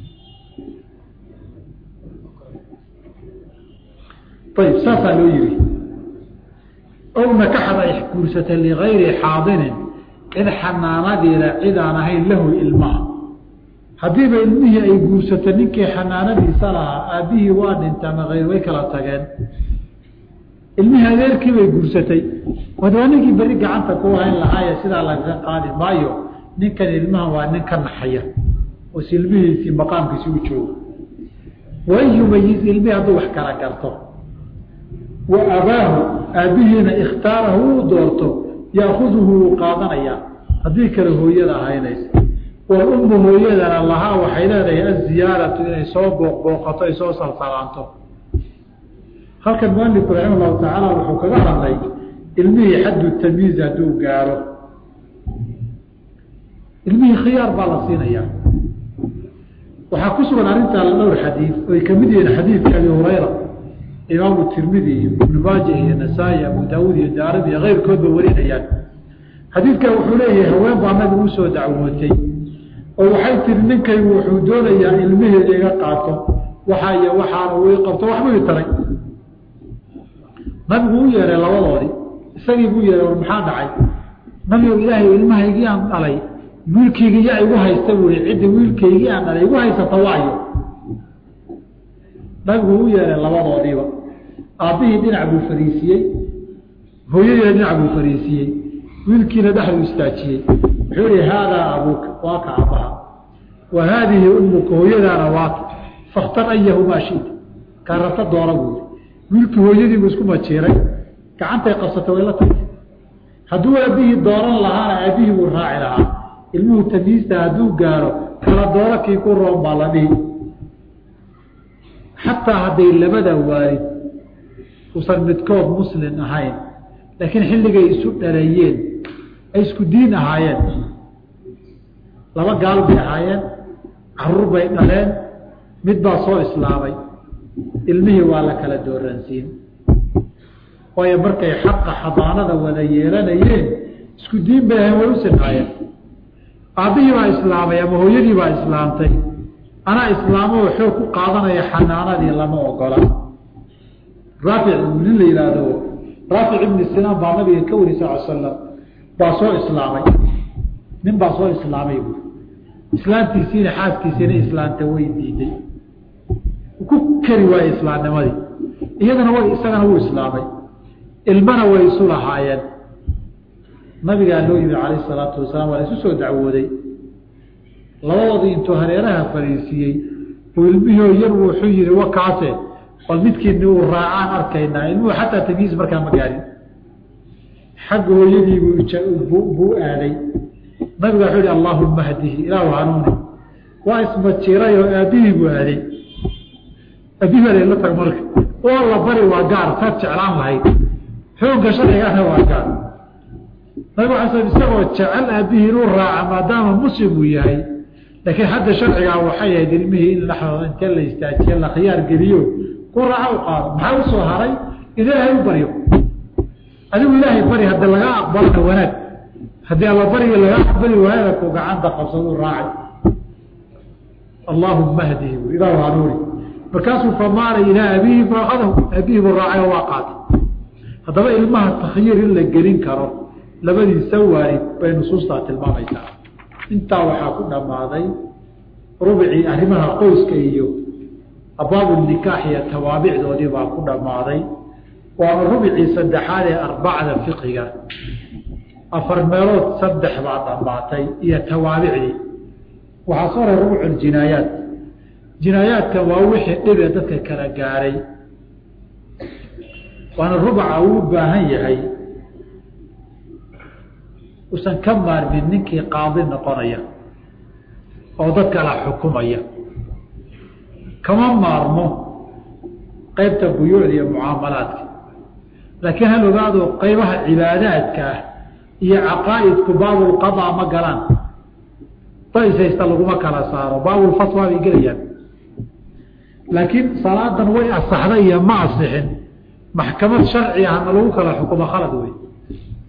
A: ayib saasaa loo yihi ow nakaxad ay guursatay ligayri xaadinin cid xanaanadeeda cid aan ahayn lahu ilmaha haddiiba ilmihii ay guursato ninkii xanaanadiisa lahaa aabbihii waa dhintaama ayr way kala tageen ilmihii adeerkii bay guursatay wad waa ninkii berri gacanta ku hayn lahaaye sidaa lagaga qaadi maayo ninkan ilmaha waa nin ka naxaya oo si ilmihiisii maqaamkiisi u joogo wain yumayiz ilmihii hadduu wax kala garto wa abaahu aabbihiina ikhtaarahu uu doorto yaakuduhu wuu qaadanayaa haddii kale hooyada ahaynaysa wa ummu hooyadana lahaa waxay leedahay aziyaaratu inay soo booqbooqato ay soo salsalaanto halkan mualifku raxima allahu tacaala wuxuu kaga hadlay ilmihii xaddu tamyiiz hadduu gaaro ilmihii khiyaar baa la siinayaa waxaa ku sugan arrintaa dhowr xadiid oy kamid yihiin xadiidka abi hurayra imaamu tirmidi iyo ibnu maaja iyo nasaa-i abu daawuud iyo daarib iyo keyrkoodba warinayaan xadiidkan wuxuu leeyahay haween baa nabigu usoo dacwootay oo waxay tiri ninkaygu wuxuu doonayaa ilmihii iga qaato waxaa iyo waxaana uu qabto waxbuu i taray nabigu u yeeray labadoodii isagii buu yeehay war maxaa dhacay nabigo ilaahay ilmahaygii aan dhalay wiilkaygii yaa igu haysta bui cidda wiilkaygii aan dhalay igu haysata waayo nabigu u yeeray labadoodiiba aabbihii dhinac buu fariisiyey hooyadiina dhinac buu fariisiyey wiilkiina dhexduu istaajiyey wuxuu yihi haadaa abuuka waa ka aabbaha wa haadihi ummuka hooyadaana waaka fakhtar ayahumaa shita kaa rabta doona buu yii wiilkii hooyadiibuu isku majiiray gacantay qabsatay way la tagtay hadduu aabbihii dooran lahaana aabbihii buu raaci lahaa ilmuhu tamiista hadduu gaaro kala dooro kii ku roon baa la dhihi xataa hadday labada waalid usan midkood muslin ahayn laakiin xilligay isu dhaleeyeen ay isku diin ahaayeen laba gaal bay ahaayeen caruur bay dhaleen mid baa soo islaamay ilmihii waa la kala dooransiin waayo markay xaqa xadaanada wada yeelanayeen isku diin bay ahayn way u sinaayeen aabbihii baa islaamay ama hooyadii baa islaamtay anaa islaamoo xoog ku qaadanaya xanaanadii lama ogola raafic nin la yidhaahdo raafic ibni sinaan baa nabiga ka wari sal slam baa soo islaamay nin baa soo islaamay buui islaamtiisiina xaaskiisiina islaamta way diiday ku kari waaye islaamnimadii iyadana way isagana wuu islaamay ilmana way isu lahaayeen nabigaa loo yimi calayh salaatu wasalaam waa la isu soo dacwooday labadoodii intuu hareeraha fariisiiyey uu ilmihio yar wuxuu yihi wakaase bal midkiini uu raacaan arkaynaa ilmuhu xataa tamyiis markaa ma gaarin xagga hooyadiibuu buu aaday nabiga wuxuu yihi allaahuma hdihi ilaahu hanuuni waa ismajiray oo aabbihii buu aaday aabihi baa la tag marka oo la bari waa gaar taad jeclaan lahayd xoogga sharcigana waa gaar nabigu ala sl isagoo jecel aabbihii inuu raaca maadaama muslim uu yahay laakiin hadda sharcigaa waxay ahayd ilmihii in laxdooda intee la istaajiye la khiyaar geliyo ku raaca u qaado maxaa usoo haray in ilaahay u baryo adigu ilaahay bari haddi laga aqbalana wanaag haddii alla bariga laga aqbali waayana ku gacanta qabsadu raacay allaahuma hdihi bu ilaahu hanuuni markaasuu famaalay ilaa abihi faakadahu aabihii buu raacay oo waa qaatay haddaba ilmaha takhyiir in la gelin karo labadiisa waalid bay nusuustaa tilmaamaysaa intaa waxaa ku dhammaaday rubcii arrimaha qoyska iyo abaabu nikaax iyo tawaabicdoodii baa ku dhammaaday waana rubcii saddexaad ee arbacda fiqiga afar meelood saddex baa dhammaatay iyo tawaabicdii waxaa soo ray rubcu jinaayaat jinaayaadka waa wixii dhibee dadka kala gaaray waana rubca uu u baahan yahay usan ka maarmin ninkii qaadi noqonaya oo dad kala xukumaya kama maarmo qeybta buyuucda iyo mucaamalaadka laakiin hal ogaado qeybaha cibaadaadka ah iyo caqaa'idku baabulqadaa ma galaan days haysta laguma kala saaro baabulfatwa bay gelayaan laakiin salaadan way asaxday iyo ma asixin maxkamad sharci ahna lagu kala xukumo khalad wey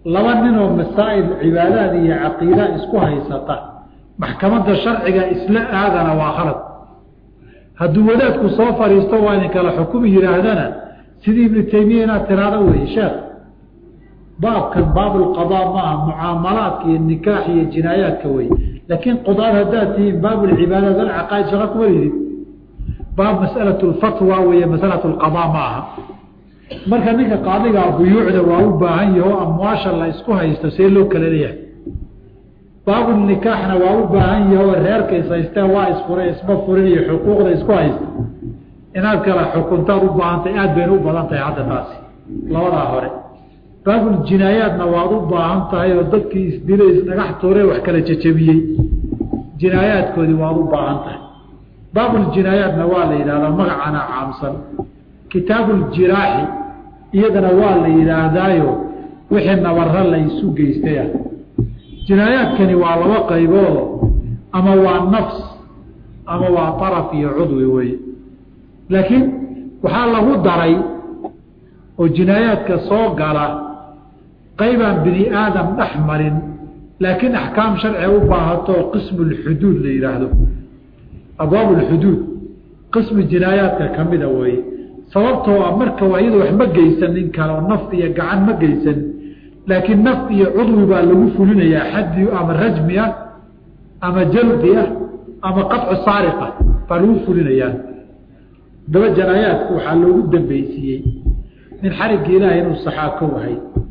A: laba ninoo masaa'il cibaadaad iyo caqiida isku haysata maxkamadda sharciga isla aadana waa khalad hadduu wadaadku soo fadhiisto waa idin kala xukumi yidhaahdana sidii ibnu taymiya inaad tiraado wey sheekh baabkan baabulqadaa maaha mucaamalaadka iyo nikaax iyo jinaayaadka wey laakiin qudaad haddaad tihiin baabulcibaadaat alcaqaaid shaqa kuma lihid baab masalatu lfatwa weeye masalatu lqadaa ma aha marka ninka qaadigaa buyuucda waa u baahan yaho amwaasha la isku haysto see loo kala leeyahay baabulnikaaxna waa u baahan yaho reerka is haysteen waa isfuray isma furin iyo xuquuqda isku haysta inaad kala xukuntaad u baahantay aad bayna u badan tahay hadda taasi labadaa hore baabuljinaayaadna waad u baahan tahay oo dadkii isdilay isdhagax tuure wax kala jejebiyey jinaayaadkoodii waad u baahan tahay baabuljinaayaadna waa la yidhahdaa magacana caamsan kitaabuljiraaxi iyadana waa la yidhaahdaayo wixii nabara la isu geystaya jinaayaadkani waa laba qayboodo ama waa nafs ama waa araf iyo cudwi wey laakiin waxaa lagu daray oo jinaayaadka soo gala qaybaan bini aadam dhex marin laakiin axkaam sharciga u baahato qismu lxuduud la yidhaahdo abwaab lxuduud qismi jinaayaadka ka mida weeye sababtoo ah marka waa iyado wax ma geysan nin kale oo naf iyo gacan ma geysan laakiin naf iyo cudwi baa lagu fulinayaa xaddi ama rajmi ah ama jaldi ah ama qaطcu saariqa baa lagu fulinayaa daba janaayaadku waxaa loogu dambeysiiyey nin xarigga ilaahay inuu saxaa ka wahay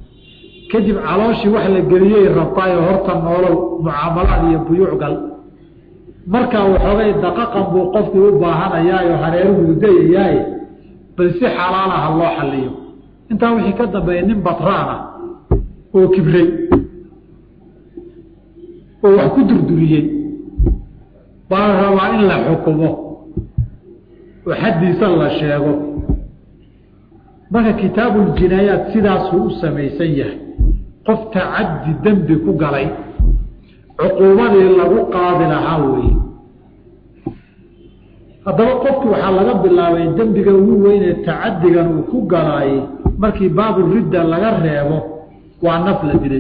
A: kadib calooshii wax la geliyey rabtaayo horta noolow mucaamalaad iyo buyuuc gal markaa waxoogay daqaqan buu qofkii u baahanayaayo hareeruhu dayayaaye bal si xalaalaha loo xaliyo intaa wixii ka dambeeya nin batraan ah oo kibray oo wax ku durduriyey baa la rabaa in la xukumo oo xaddiisa la sheego marka kitaabuljinaayaat sidaasuu u samaysan yahay qof tacaddi dembi ku galay cuquubadii lagu qaadi lahaa weeye haddaba qofkii waxaa laga bilaabay dembiga ugu weynee tacadigan uu ku galaayey markii baaburidda laga reebo waa naf la dilay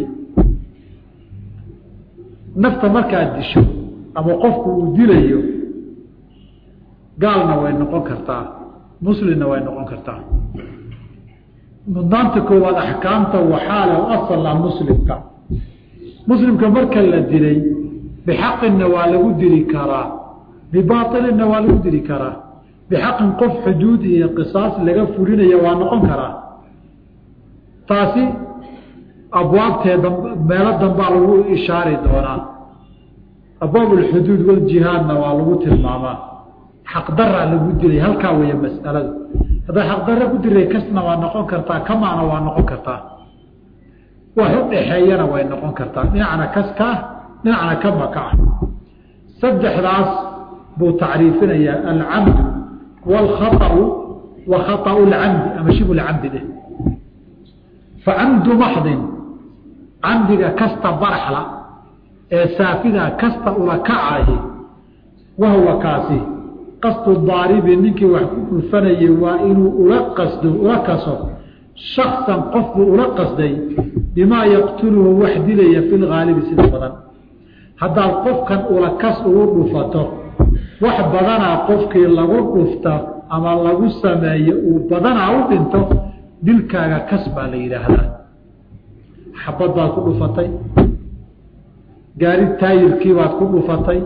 A: nafta markaad disho ama qofku uu dilayo gaalna way noqon kartaa muslimna way noqon kartaa mudnaanta koowaad axkaamta waxaa leh asala muslimka muslimka marka la dilay bixaqinna waa lagu dili karaa bibaailina waa lagu dili karaa bixaqin qof xuduud iyo qisaas laga fulinaya waa noqon karaa taasi abwaabtee meelo dambaa lagu ishaari doonaa abwaab ulxuduud waljihaadna waa lagu tilmaamaa xaqdaraa lagu dilay halkaa weeye mas'aladu haddaa xaqdara ku dilay kasna waa noqon kartaa kamaana waa noqon kartaa wax u dhaxeeyana way noqon kartaa dhinacna kaska ah dhinacna kamaka ah saddexdaas buu tacriifinayaa alcamdu wاlkhaطأu wa khaطأu اlcamdi ama shibu lcamdi dheh facamdu maxdin camdiga kasta baraxla ee saafida kasta ula kacahi wahuwa kaasi qasdu daaribi ninkii wax ku dhulfanayay waa inuu ula qasdo ula kaso shaksan qofbuu ula qasday bimaa yaqtuluhu wax dilaya fi lgaalibi sida badan haddaad qofkan ula kas ugu dhufato wax badanaa qofkii lagu dhufta ama lagu sameeyo uu badanaa u dhinto dilkaaga kas baa la yidhaahdaa xabad baad ku dhufatay gaari taayirkii baad ku dhufatay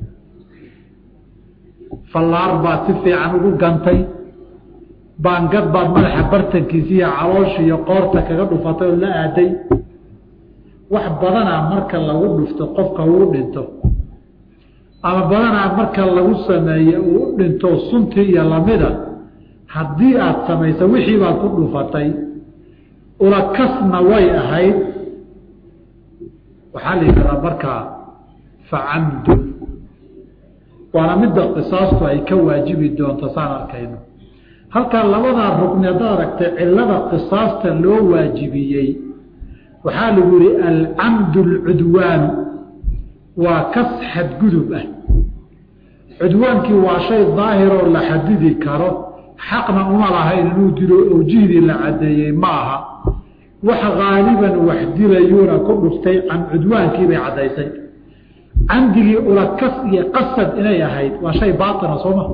A: fallaar baad si fiican ugu gantay baangad baad madaxa bartankiisa iyo caloosha iyo qoorta kaga dhufatay oo la aaday wax badanaa marka lagu dhufto qofka uu dhinto ama badanaa marka lagu sameeye uu u dhinto suntii iyo lamida haddii aad samayso wixii baad ku dhufatay ula kasna way ahayd waxaa la yidhahdaa markaa facamdun waana midda qisaastu ay ka waajibi doonto saan arkayno halkaa labadaa rugni haddaad aragtay cilada qisaasta loo waajibiyey waxaa lagu yihi alcamdu alcudwaanu waa kas xadgudub ah cudwaankii waa shay daahiroo la xadidi karo xaqna uma lahayn inuu dilo owjihdii la caddeeyey ma aha wax haaliban wax dilayuuna ku dhuftay can cudwaankiibay caddaysay camdigii ulakas iyo qasad inay ahayd waa shay baatina sooma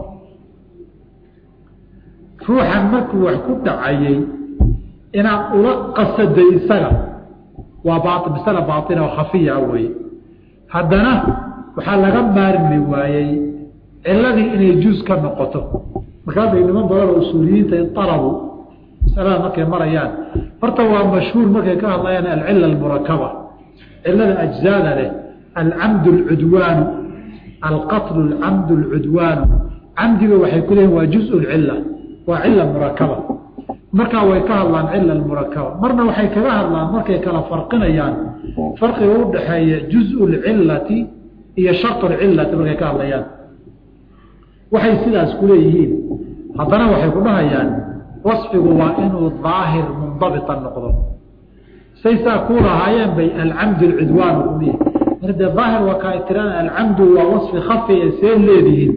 A: ruuxan markuu wax ku dhacayey inaad ula qasaday isaga waa baa masale baaina oo khafiya weye haddana waxaa laga maarmi waayey ciladii inay juus ka noqoto markaa bay niman badan oo usuuliyiinta inalabu masalada markay marayaan horta waa mashhuur markay ka hadlayaan alcila almurakaba cilada ajzaada leh alcamdu alcudwaanu alqatlu alcamdu alcudwaanu camdiga waxay ku leeyihin waa juz lcila waa cila murakaba markaa way ka hadlaan cila murakaba marna waxay kaga hadlaan markay kala farqinayaan farqiga u dhaxeeya juzu lcilati iyo shart lcilati markay ka hadlayaan waxay sidaas ku leeyihiin haddana waxay ku dhahayaan wasfigu waa inuu daahir mundabita noqdo say saa ku lahaayeen bay alcamdu alcudwaan ulihi mar dee daahir waa kaa tiraan alcamdu waa wasfi khafi ee see leedihiin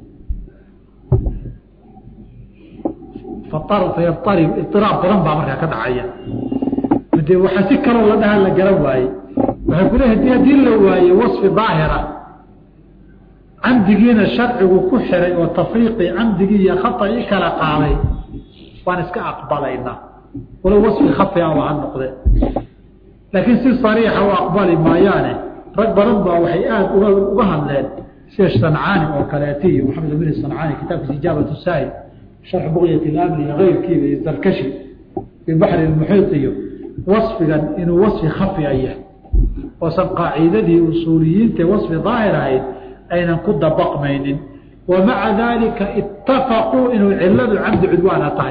A: fayabtarib iiraab badan baa markaa ka dhacaya de waxaa si kaloo la dhaha la garan waaye waxay ku leehay haddii la waaye wasfi daahira camdigiina sharcigu ku xiray oo tafriiqii camdigii iyo khata i kala qaaday waan iska aqbalaynaa walow wasfi khafi aba ha noqde laakiin si sariixa u aqbali maayaane rag badan baa waxay aada uga uga hadleen sida sancaani oo kaleeti iyo maxamed amin sancaani kitaabkiisa ijaabat saa'il sharxu buqyat ilamni iyo keyrkiiba iyo zarkashi fi baxri lmuxiit iyo wasfigan inuu wasfi khafi a yahay oosan qaaciidadii usuuliyiintae wasfi daahir ahayd aynan ku dabaqmaynin wa maca daalika itafaquu inuu ciladu camdi cudwaana tahay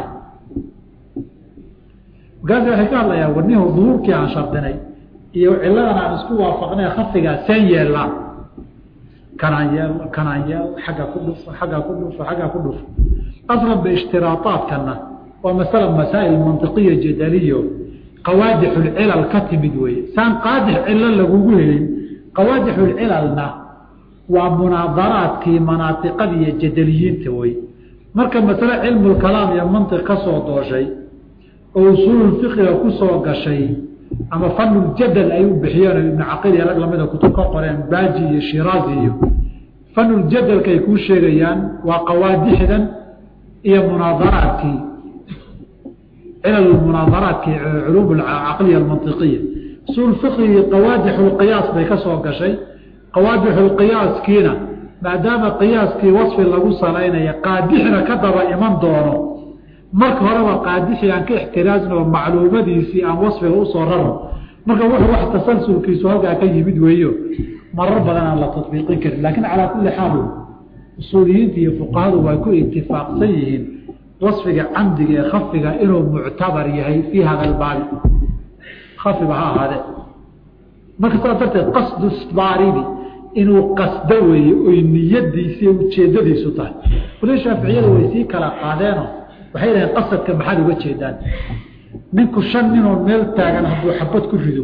A: markaasi waxay ka hadlayaan warnihu duhuurkii aan shardinay iyo ciladan aan isku waafaqnay khafigaa seen yeelnaa kanaan yeel kanaan yeel xagga ku dhufo xaggaa ku dhufo xaggaa ku dhufo aslan ba ishtiraaaadkana waa masala masaa'il mantiqiya jadaliyo qawaadixulcilal ka timid weeye saan qaadix cilo lagugu helin qawaadixulcilalna waa munaadaraadkii manaatiqada iyo jadaliyiinta wey marka masale cilmulkalaam iyo mantiq ka soo dooshay oo usuululfiqiga ku soo gashay ama fanuljadal ay u bixiyeen ibnu caqil iyo rag lamida kutub ka qoreen baaji iyo shiraazi iyo fanuljadalka ay kuu sheegayaan waa qawaadixdan iyo munaadaraadkii cilal munaadaraadkii culuum caqliya almantiqiya usuul fiqigii qawaadixulqiyaas bay ka soo gashay qawaadixulqiyaaskiina maadaama qiyaaskii wasfi lagu salaynaya qaadixna ka daba iman doono marka horeba qaadixii aan ka ixtiraasno macluumadiisii aan wasfiga usoo rarno marka wuxuu wax tasalsulkiisu halkaa ka yimid weeyo marar badan aan la tatbiiqin karin laakiin calaa kulli xaal usuuliyiinta iyo fuqahadu way ku itifaaqsan yihiin wasfiga camdiga ee khafiga inuu muctabar yahay fii hada albaabi khafiba ha ahaadee marka saas darteed qasdu isbaaribi inuu qasdo weeye oy niyadiisi ujeedadiisu tahay wali shaaficiyada way sii kala qaadeeno waxay dhaheen qasadka maxaad uga jeedaan ninku shan ninoo meel taagan hadduu xabad ku rido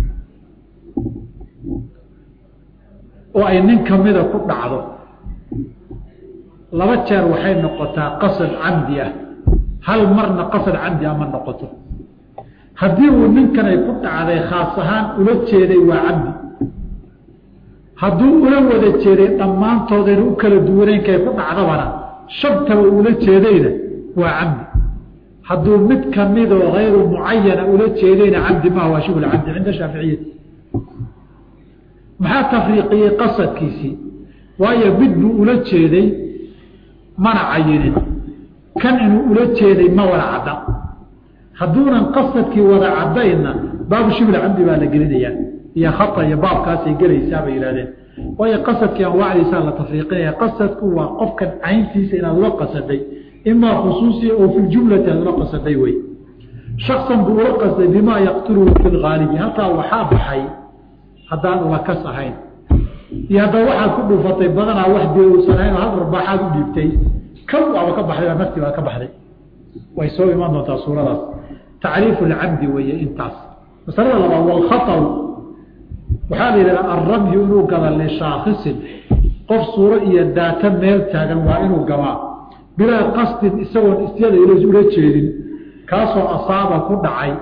A: oo ay nin kamida ku dhacdo laba jeer waxay noqotaa qasad camdi ah hal marna qasad camdi ah ma noqoto haddii uu ninkan ay ku dhacday khaas ahaan ula jeeday waa camdi hadduu ula wada jeeday dhammaantoodayna u kala duwaneynkay ku dhacdabana shabtaba ula jeedayna waa camdi hadduu mid kamidoo hayru mucayana ula jeedayna camdi maha waa shibul camdi cinda shaaficiyati maxaa tafriiqiyey qasadkiisii waayo mid buu ula jeeday mana cayinin kan inuu ula jeeday ma wada cadda hadduunan qasadkii wada caddaynna baabu shibl camdi baa la gelinayaa iyo khata iyo baabkaasay gelaysaa bay yihahdeen waayo qasadkii anwaacdiisaa la tafriiqinaya qasadku waa qofkan cayntiisa inaad ula qasaday imaa khusuusiya oo fi ljumlati aad ula qasaday wey shaksan buu ula qasday bimaa yaqtuluhu fi lgaalibi halkaa waxaa baxay haddaan ulakas ahayn iyo haddaba waxaad ku dhuufatay badanaa wax dee uusan ahayn oo hal arbaaxaad u dhiibtay kan waaba ka baxday baa nafti baa ka baxday way soo imaan doontaa suuradaas tacriifu lcamdi weeye intaas masalada labaad walkhatau waxaa la yidhahdaa alramyu inuu gada lishaakisin qof suuro iyo daata meel taagan waa inuu gamaa bilaa qasdin isagoon isyada ula jeedin kaasoo asaaba ku dhacay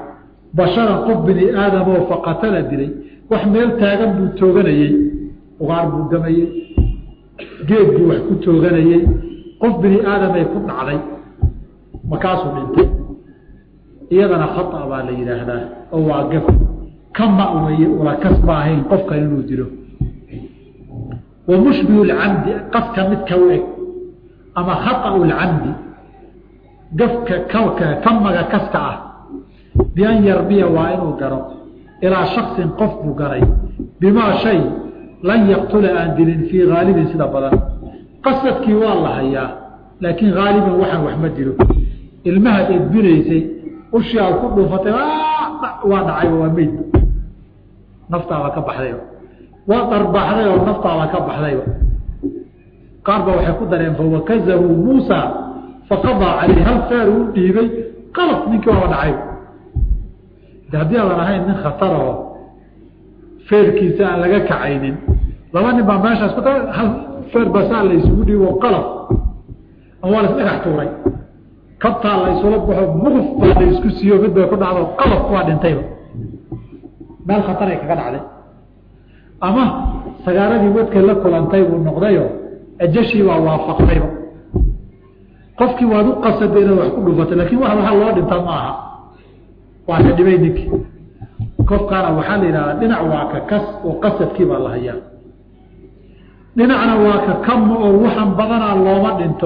A: basharan qof bini aadamoo faqatala dilay wax meel taagan buu tooganayey ugaar buu gamayey geed buu wax ku tooganayey qof bini aadamay ku dhacday markaasuu dhintay iyadana khata baa la yidhaahdaa oo waa gaf ka ma weye ulakas ma ahayn qofkan inuu dilo wa mushbihu lcamdi qaska midka u eg ama khaطأu lcamdi gafka kawka kamaga kaska ah bian yarmiya waa inuu garo ilaa shaksin qof buu garay bimaa shay lan yaqtula aan dilin fii haalibin sida badan qasadkii waa la hayaa laakiin haaliban waxaan wax ma dilo ilmahaad edbinaysay ushii aad ku dhuufatay waa dhacay waa meyd naftaaba ka baxdayba waa darbaaxday oo naftaaba ka baxdayba qaar ba waxay ku dareen fawakazahu muusa faqadaa caleyh hal feer uu dhiibay qalaf ninkii waaba dhacay de haddii aadan ahayn nin khataraho feerkiisa aan laga kacaynin laba nin baa meeshaas ku hal feer basaa la isugu dhiibo qalaf ama waa la isdhagax tuuray kabtaa la isula baxo muquf baa la isku siiyo mid bay ku dhacdo qalaf waa dhintayba meel khataray kaga dhacday ama sagaaradii wadka la kulantay buu noqdayo ajashii baa waafaqdayba qofkii waad u qasaday inaad wax ku dhufatay lakin wax waxa loo dhintaa ma aha waa ka dhibay ninkii qofkaana waxaa la yidhahdaa dhinac waa ka kas oo qasadkii baa la hayaa dhinacna waa ka kama oo waxan badanaa looma dhinto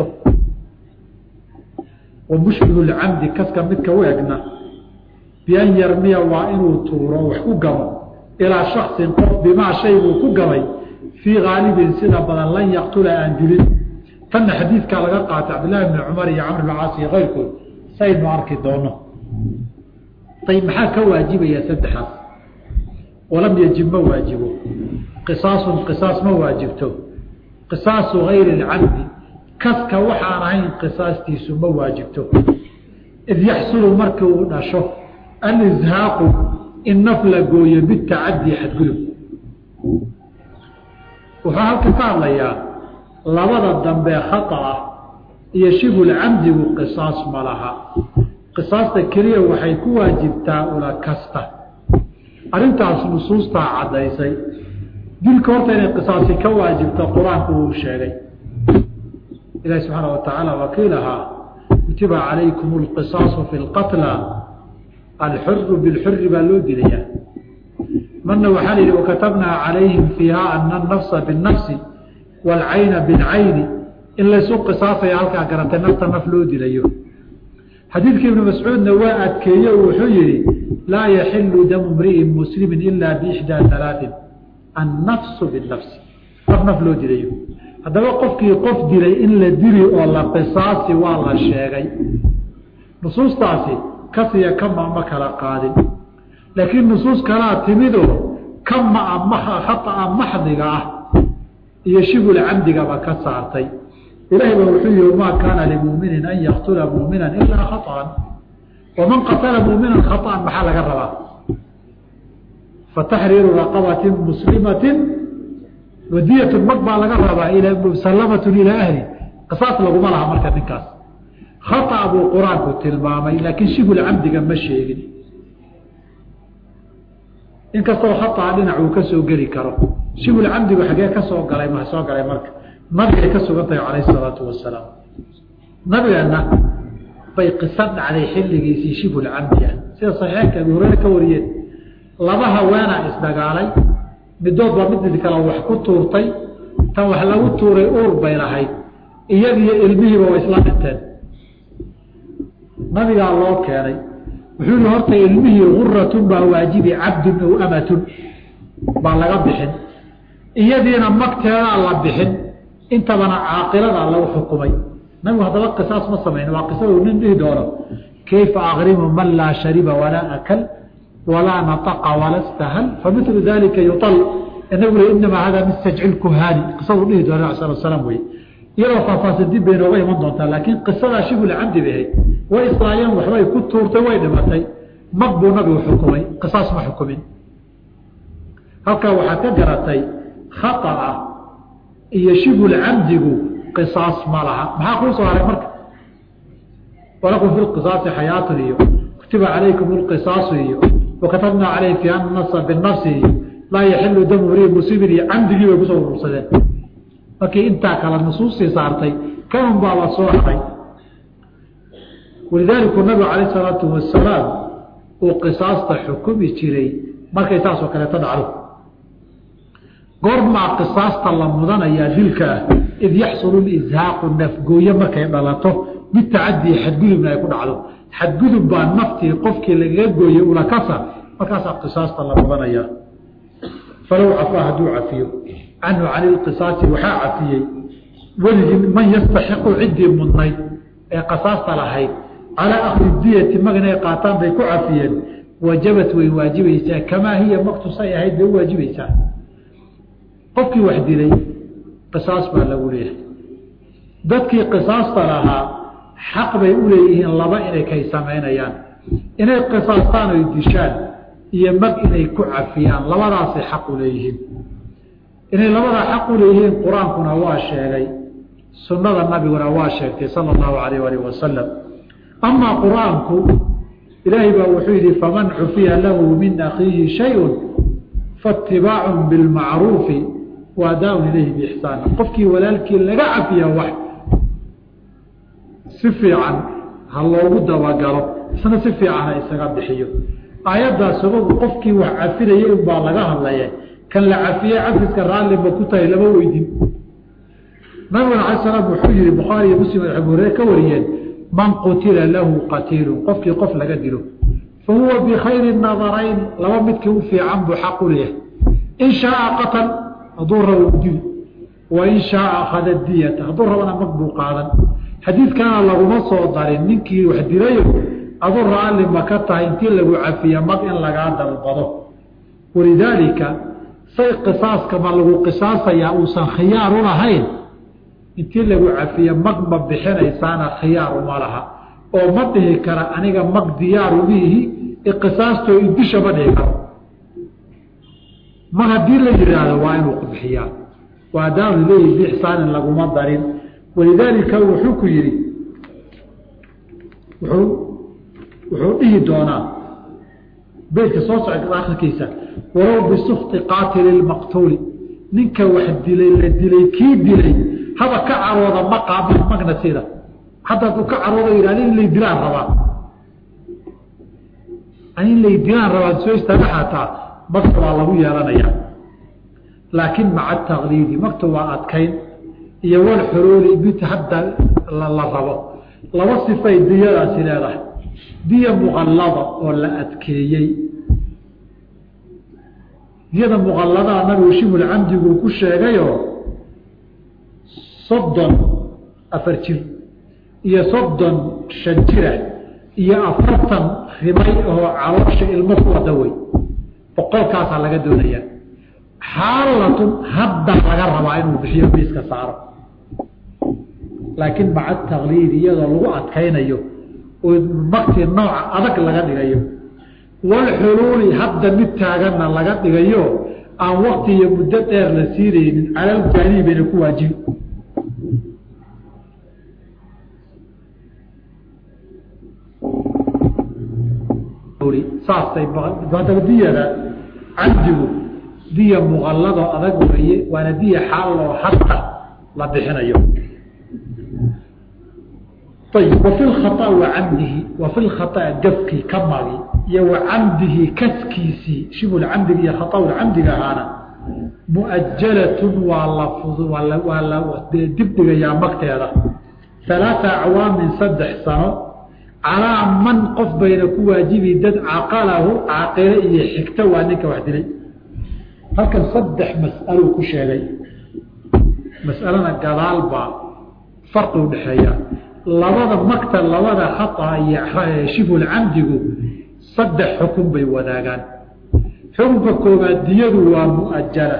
A: wa mushbihu lcamdi kaska midka u egna bian yarmiya waa inuu tuuro wax ku gamo ilaa shaksin qof bimaa shay buu ku gamay fii haalibin sida badan lan yaqtula aan dilin tanna xadiidkaa laga qaatay cabdillahi bni cumar iyo camr bn caas iyo keyrkood saynu arki doono ayb maxaa ka waajibaya saddexaas walam yajib ma waajibo qisaasun qisaas ma waajibto qisaasu gayri اlcabdi kaska waxaan ahayn qisaastiisu ma waajibto id yaxsulu markii uu dhasho alizhaaqu in naf la gooyo bitacadi xadgudub wuxuu halka ka hadlayaa labada dambe khata ah iyo shibulcamdigu qisaas ma laha qisaasta keliya waxay ku waajibtaa ula kasta arrintaas nusuustaa caddaysay dilka horta inay qisaasi ka waajibto qur-aanku uu sheegay ilahi subxaana wa tacaala wakiilahaa kutiba calaykum alqisaasu fi lqatla alxuru bilxuri baa loo dilayaa marna waxaa la yidhi wakatabnaa calayhim fiiha ana anafsa binnafsi waalcayna bilcayni in laysu qisaasaya halkaa garantay nafta naf loo dilayo xadiidkii ibnu mascuudna waa adkeeye wuxuu yihi laa yaxilu damu mri'in muslimin ila biixdaa alaain annafsu binafsi naf naf loo dilayo haddaba qofkii qof dilay in la dili oo la qisaasi waa la sheegay nusuustaasi kasiya kama ma kala qaadin laakiin nusuus kalaa timidoo kamaa khaaa maxdiga ah iyo shibul camdigaba ka saartay ilahay ba wuxuu yihi maa kaana limuminin an yaktula mumina ilaa khaطan waman qatala muminan khaطan maxaa laga rabaa fataxriiru raqabati muslimati wadiyatu mag baa laga rabaa musalamatu ilaa ahli qisaas laguma laha marka ninkaas khaطa buu qur-aanku tilmaamay laakiin shibul camdiga ma sheegin inkastoo khaطa dhinac uu ka soo geli karo shibul camdigu xagee ka soo galay ma soo galay marka nabigay ka sugan tahay calayh isalaatu wasalaam nabigeena bay qiso dhacday xilligiisii shibul camdi ah sida saxiixeynka abi hureyre ka wariyeen laba haweenaa isdagaalay midood baa mid kale wax ku tuurtay tan wax lagu tuuray uur bay lahayd iyadiyo ilmihiiba way isla dhinteen nabigaa loo keenay wuxuu yihi horta ilmihii guratun baa waajibi cabdun aw amatun baa laga bixin iyadiina magteedaa la bixin intabana caaqilada lagu xukumay nabigu haddaba qisaas ma samayn waa qisadu nin dhihi doono kayfa akrimu man laa shariba walaa akal walaa nataqa wala stahal familu dalika yual nabigu le inamaa hada min sajci kuhaani qisadu dhihi doona sal slam wey iyadoo faahfaahsan dib bay nooga iman doontaa laakiin qisadaa shibul camdi bay ahayd way islaayeen waxbay ku tuurtay way dhimatay mag buu nabigu xukumay qisaas ma xukumin halkaa waxaad ka garatay khaaa iyo shibul camdigu qisaas ma laha maxaa kuu soo haray marka walakum fi qisaasi xayaatun iyo kutiba calaykum lqisaasu iyo wakatabnaa caleyh fi annasa binafsi iyo laa yaxilu damu ri musibin iyo camdigii bay kusoo urursadeen markii intaa kale nusuustii saartay kanun baa la soo haray walidaalika nabigu calayh salaatu wasalaam uu qisaasta xukumi jiray markay taasoo kaleeto dhacdo goormaa qisaasta la mudanayaa dilka ah id yaxsulu lishaaqu nafgooye markay dhalato bitacadii xadgudubna ay ku dhacdo xadgudub baa naftii qofkii lagaga gooyey ulakasa markaasaa qisaasta la mudanayaa falow cafaa hadduu cafiyo canhu cani lqisaasi waxaa cafiyey weligii man yastaxiqu ciddii mudnayd ee qasaasta lahayd calaa akhdi diyati mag inay qaataan bay ku cafiyeen wajabat way waajibaysaa kamaa hiya maktusay ahayd bay u waajibaysaa qofkii wax dilay qisaas baa lagu leeyahay dadkii qisaasta lahaa xaq bay u leeyihiin laba inay kay samaynayaan inay qisaastaan oy dishaan iyo mag inay ku cafiyaan labadaasay xaq u leeyihiin inay labadaa xaq u leeyihiin qur-aankuna waa sheegay sunnada nabiguna waa sheegtay sala allahu alayh alih wasalam amaa qur-aanku ilaahay baa wuxuu yidhi faman cufiya lahu min akhiihi shayun faitibaacun bilmacruufi waadaaun ilayhi biixsaan qofkii walaalkii laga cafiya wax si fiican ha loogu dabagalo isna si fiican ha isaga bixiyo aayaddaas sababu qofkii wax cafinayay unbaa laga hadlaya kan la cafiyey cafiska raalliba ku tahay lama weydin nabiguna alay salaam wuxuu yihi bukhaari iyo muslim abu hurere ka wariyeen man qutila lahu qatiilun qofkii qof laga dilo fa huwa bikhayri nadarayn laba midkii u fiican buu xaq u leeyahay in shaaa qatal hadduu rabo dili wa in shaaa akhada diyata hadduu rabana mag buu qaadan xadiidkana laguma soo darin ninkii wax dilayo adu raalli ma ka tahay intii lagu cafiya mag in lagaa dalbado walidaalika say qisaaska ma lagu qisaasayaa uusan khiyaar u lahayn intii lagu cafiye mag ma bixinaysaana khiyaar uma laha oo ma dhihi kara aniga mag diyaaru miihi iqisaastoo idisha ma dhihi karo mar haddii la yidhaahdo waa inuu bixiyaa waadaanu leeyihi biixsaanin laguma darin walidaalika wuxuu ku yidhi wuxuu wuxuu dhihi doonaa beydka soo socda akhirkiisa walow bisukti qaatili lmaqtuuli ninka wax dilay la dilay kii dilay haba ka carooda maqa magna sida hadda hadduu ka carooda yidhahda in lay dilaan rabaa in lay dilaan rabaa soo istaaga xataa magta waa lagu yeelanayaa laakiin maca takliidi magta waa adkayn iyo wal xuruuli mid hadda la rabo laba sifay diyadaasi leedahay diya muqallada oo la adkeeyey diyada muqalladaa nabigu shibul camdiguu ku sheegayoo soddon afar jir iyo soddon shan jira iyo afartan rimay oo caloosha ilmo ku wada wey boqolkaasaa laga doonayaa xaalatun hadda laga rabaa inuu bixiyo miiska saaro laakiin maca takliid iyadoo lagu adkaynayo oo maktii nooca adag laga dhigayo walxuluuli hadda mid taaganna laga dhigayo aan wakti iyo muddo dheer la siinaynin calal jaanihi bayna ku waajibi saasay hadaba diyada camdigu diya muqalladoo adag weeye waana diya xaaloo hadda la bixinayo ayb wa fi lkhaa wa camdihi wa fi lkhaaa gafkii ka magi iyo wa camdihi kaskiisii shibul camdiga iyo khaaaulcamdiga ahaana muajalatun waa la waa la dibdhigayaa magteeda alaaa acwaamin saddex sano calaa man qof bayna ku waajibi dad caqalahu caaqile iyo xigto waa ninka wax dilay halkan saddex mas'aluu ku sheegay mas'alana gadaal baa farqi udhexeeya labada magta labada khaaa iyo shibul camdigu saddex xukun bay wadaagaan xukunka koobaad diyadu waa mu'ajala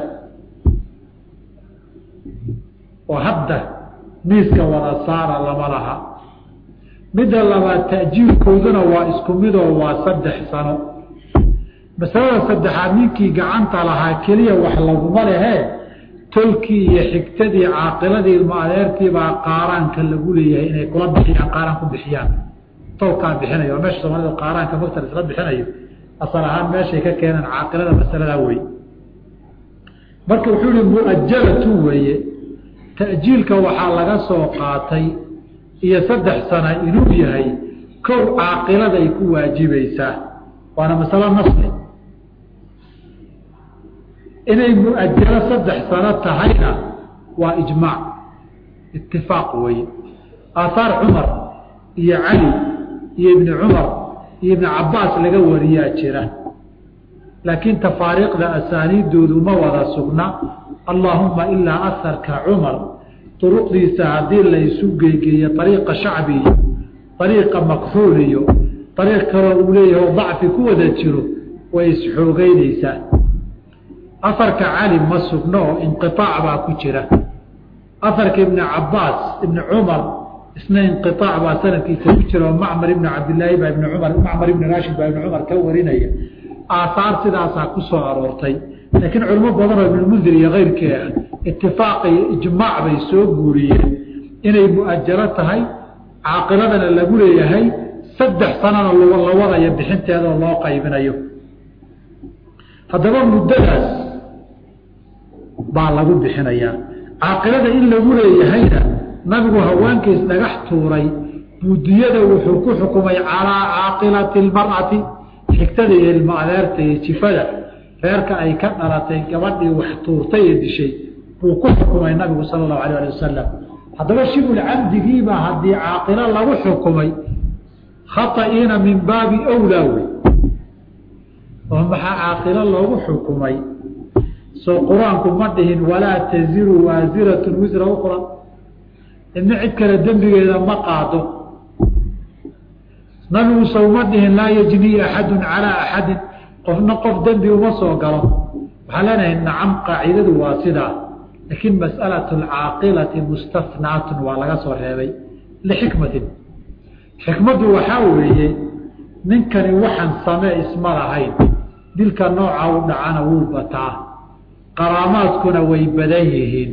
A: oo hadda miiska wada saara lama laha midda labaad ta'jiirkooduna waa isku midoo waa saddex sano masalada saddexaad ninkii gacanta lahaa keliya wax laguma lehee tolkii iyo xigtadii caaqiladii ilmo adeertiibaa qaaraanka lagu leeyahay inay kula bixiyaan qaaraan ku bixiyaan tolkaan bixinayo meesha soomaalida qaaraanka magta isla bixinayo asal ahaan meeshay ka keenaan caaqilada masaladaa wey marka wuxuu yihi muajalatu weeye ta'jiilka waxaa laga soo qaatay iyo saddex sana inuu yahay kow caaqiladay ku waajibaysaa waana masalo nasli inay muajalo saddex sano tahayna waa ijmaac itifaaq weeye aahaar cumar iyo cali iyo ibni cumar iyo ibni cabaas laga wariyaa jira laakiin tafaariiqda asaaniidoodu ma wada sugna allaahuma ilaa asarka cumar duruqdiisa haddii la isu geygeeyo ariiqa shacbi iyo ariiqa makxuul iyo ariiq kaloo uu leeyahay oo dacfi ku wada jiro way isxoogeynaysaa afarka cali ma sugno oo inqiaac baa ku jira afarka ibni cabaas ibni cumar isna inqiaac baa sanadkiisa ku jira oo macmar ibni cabdilaahi baa ibni cumar macmar ibni raashid baa ibni cumar ka warinaya aahaar sidaasaa ku soo aroortay laakiin culimo badan oo ibnulmundir iyo keyrkii ah itifaaq iyo ijmaac bay soo guuriyeen inay mu'ajalo tahay caaqiladana lagu leeyahay saddex sanana la wadayo bixinteedao loo qaybinayo haddaba muddadaas baa lagu bixinayaa caaqilada in lagu leeyahayna nabigu haweenkiis dhagax tuuray buudiyada wuxuu ku xukumay calaa caaqilati lmar'ati xigtada iyo ilmo adeerta iyo jifada reerka ay ka dhalatay gabadhii wax tuurtay ee dishay buu ku xukumay nabigu sala allahu alayh ali wasalam haddaba shibul camdigiibaa haddii caaqilo lagu xukumay khata'iina min baabi wlaa wey oo maxaa caaqilo loogu xukumay soo qur-aanku ma dhihin walaa taziru waasiratun wisra ukra idna cid kale dembigeeda ma qaado nabigu sowma dhihin laa yajnii axadun calaa axadin qofna qof dembi uma soo galo waxaa leenahay nacam qaacidadu waa sidaa laakiin mas'alatu alcaaqilati mustafnaatun waa laga soo reebay lixikmatin xikmaddu waxaa weeye ninkani waxaan samee isma lahayn dilka nooca u dhacana wuu bataa qaraamaadkuna way badan yihiin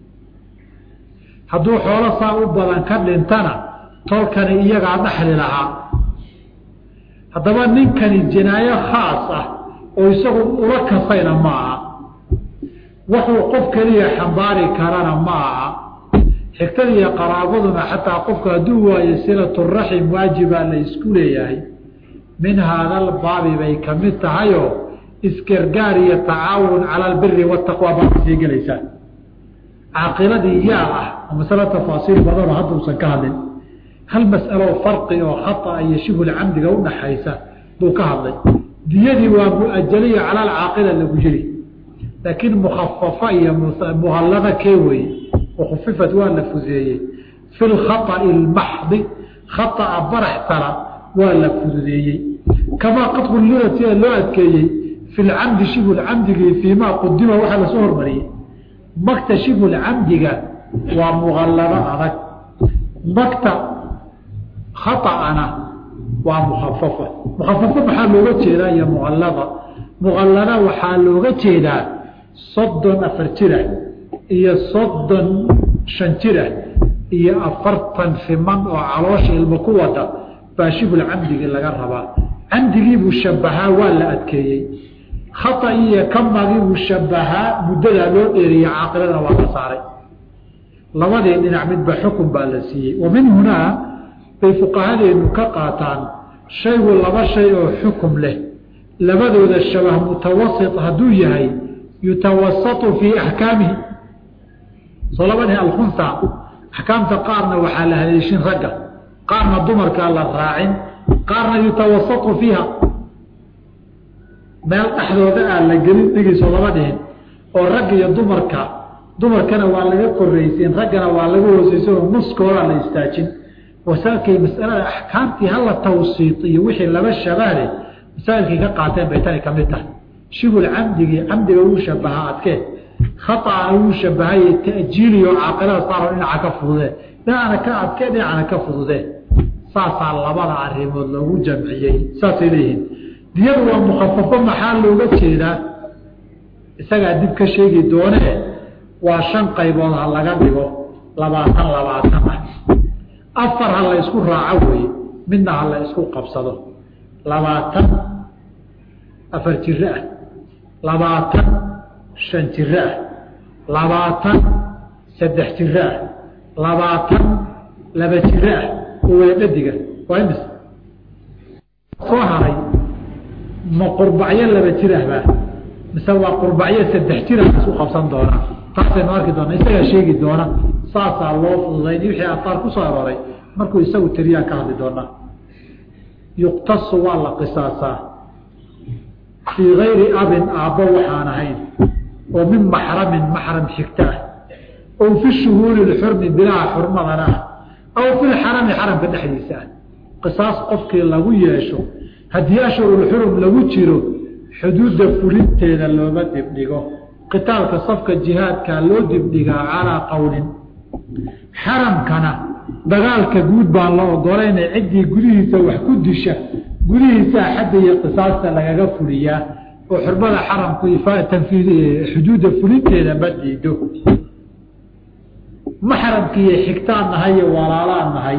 A: hadduu xoolo saa u badan ka dhintana tolkani iyagaa dhaxli lahaa haddaba ninkani jinaayo khaas ah oo isagu ula kasayna ma aha wuxuu qof keliya xambaari karana ma aha xigtada iyo qaraabaduna xataa qofku hadduu waayo silaturaxim waajibaa la isku leeyahay min haadal baabi bay ka mid tahayoo isgargaar iyo tacaawun cala albiri wataqwa baa sii gelaysaa caaqiladii yaa ah oo masalo tafaasiil badanoo hadda usan ka hadlin hal mas'alo farqi oo khaطa iyo shibhul camdiga udhaxaysa buu ka hadlay diyadii waa muajaliya cala alcaaqila lagu yiri laakiin mukhafafa iyo muhallada kee weye wakufifat waa la fudeeyey fi lkhaطa'i اlmaxdi khaطa'a barax tara waa la fududeeyey kamaa qad qullila sida loo adkeeyey fi lcamdi shibhulcamdigii fiimaa qudima waxaa lasoo hormariyey magta shibhulcamdiga waa muqallado adag magta khaطa'ana waa mukhafafa mukhafafa maxaa looga jeedaa iyo muqallada muqallada waxaa looga jeedaa soddon afar jira iyo soddon shan jira iyo afartan fiman oo caloosha ilmo ku wada baa shibul camdigii laga rabaa camdigiibuu shabahaa waa la adkeeyey khaطai iyo kamagiibuu shabahaa muddadaa loo dheeriyey caaqiladana waa la saaray labadii dhinac midba xukun baa la siiyey wa min hunaa bay fuqahadeenu ka qaataan shaygu laba shay oo xukum leh labadooda shabah mutawasit hadduu yahay yutawasatu fii axkaamihi soo labadii alkhunsa axkaamta qaarna waxaa la haleeshin ragga qaarna dumarkaa la raacin qaarna yutawasatu fiiha meel dhexdooda aan la gelin dhigiisoo lama dhihin oo ragga iyo dumarka dumarkana waa laga korraysiin raggana waa laga hoosaysan oo nuskoodaa la istaajin wasaalkay masalada axkaamtii hala tawsiit iyo wixii laba shabaale masaa'ilkay ka qaateen bay tani ka mid tahay shibul camdigii camdiga wuu shabahaa adkee khaطana wuu shabahay ta'jiiliyo caaqilada saaro dhinaca ka fududee dhinacana ka adkee dhinacana ka fududee saasaa labada arrimood loogu jamciyey saasay leeyihiin diyadu waa mukhafafo maxaa looga jeedaa isagaa dib ka sheegi doonee waa shan qaybood ha laga dhigo labaatan labaatan ah afar ha la ysku raaco weeye midna ha la isku qabsado labaatan afar jiro ah labaatan shan jiro ah labaatan saddex jiro ah labaatan laba jiro ah oo weedhadiga waa imis soo haray ma qurbacyo laba jir ahbaa mise waa qurbacyo saddex jira isku qabsan doonaa taasaynu arki doona isagaa sheegi doona saasaa loo fududayn wixii afaar ku soo arooray markuu isagu tiriyaan ka hadli doonaa yuqtasu waa la qisaasaa fii gayri abin aabbo waxaan ahayn oo min maxramin maxram xigta ah ow fi shuhuuri lxurmi bilaha xurmadana ah aw fi lxarami xaramka dhexdiisa ah qisaas qofkii lagu yeesho haddii ashhurulxurum lagu jiro xuduudda fulinteeda looma dibdhigo qitaalka safka jihaadkaa loo dibdhigaa calaa qowlin xaramkana dagaalka guud baan la ogolayna ciddii gudihiisa wax ku disha gudihiisaa xadda iyo qisaasta lagaga fuliyaa oo xurmada xaramku xuduudda fulinteeda ma diido maxramkiiyo xigtaan nahay iyo walaalaan nahay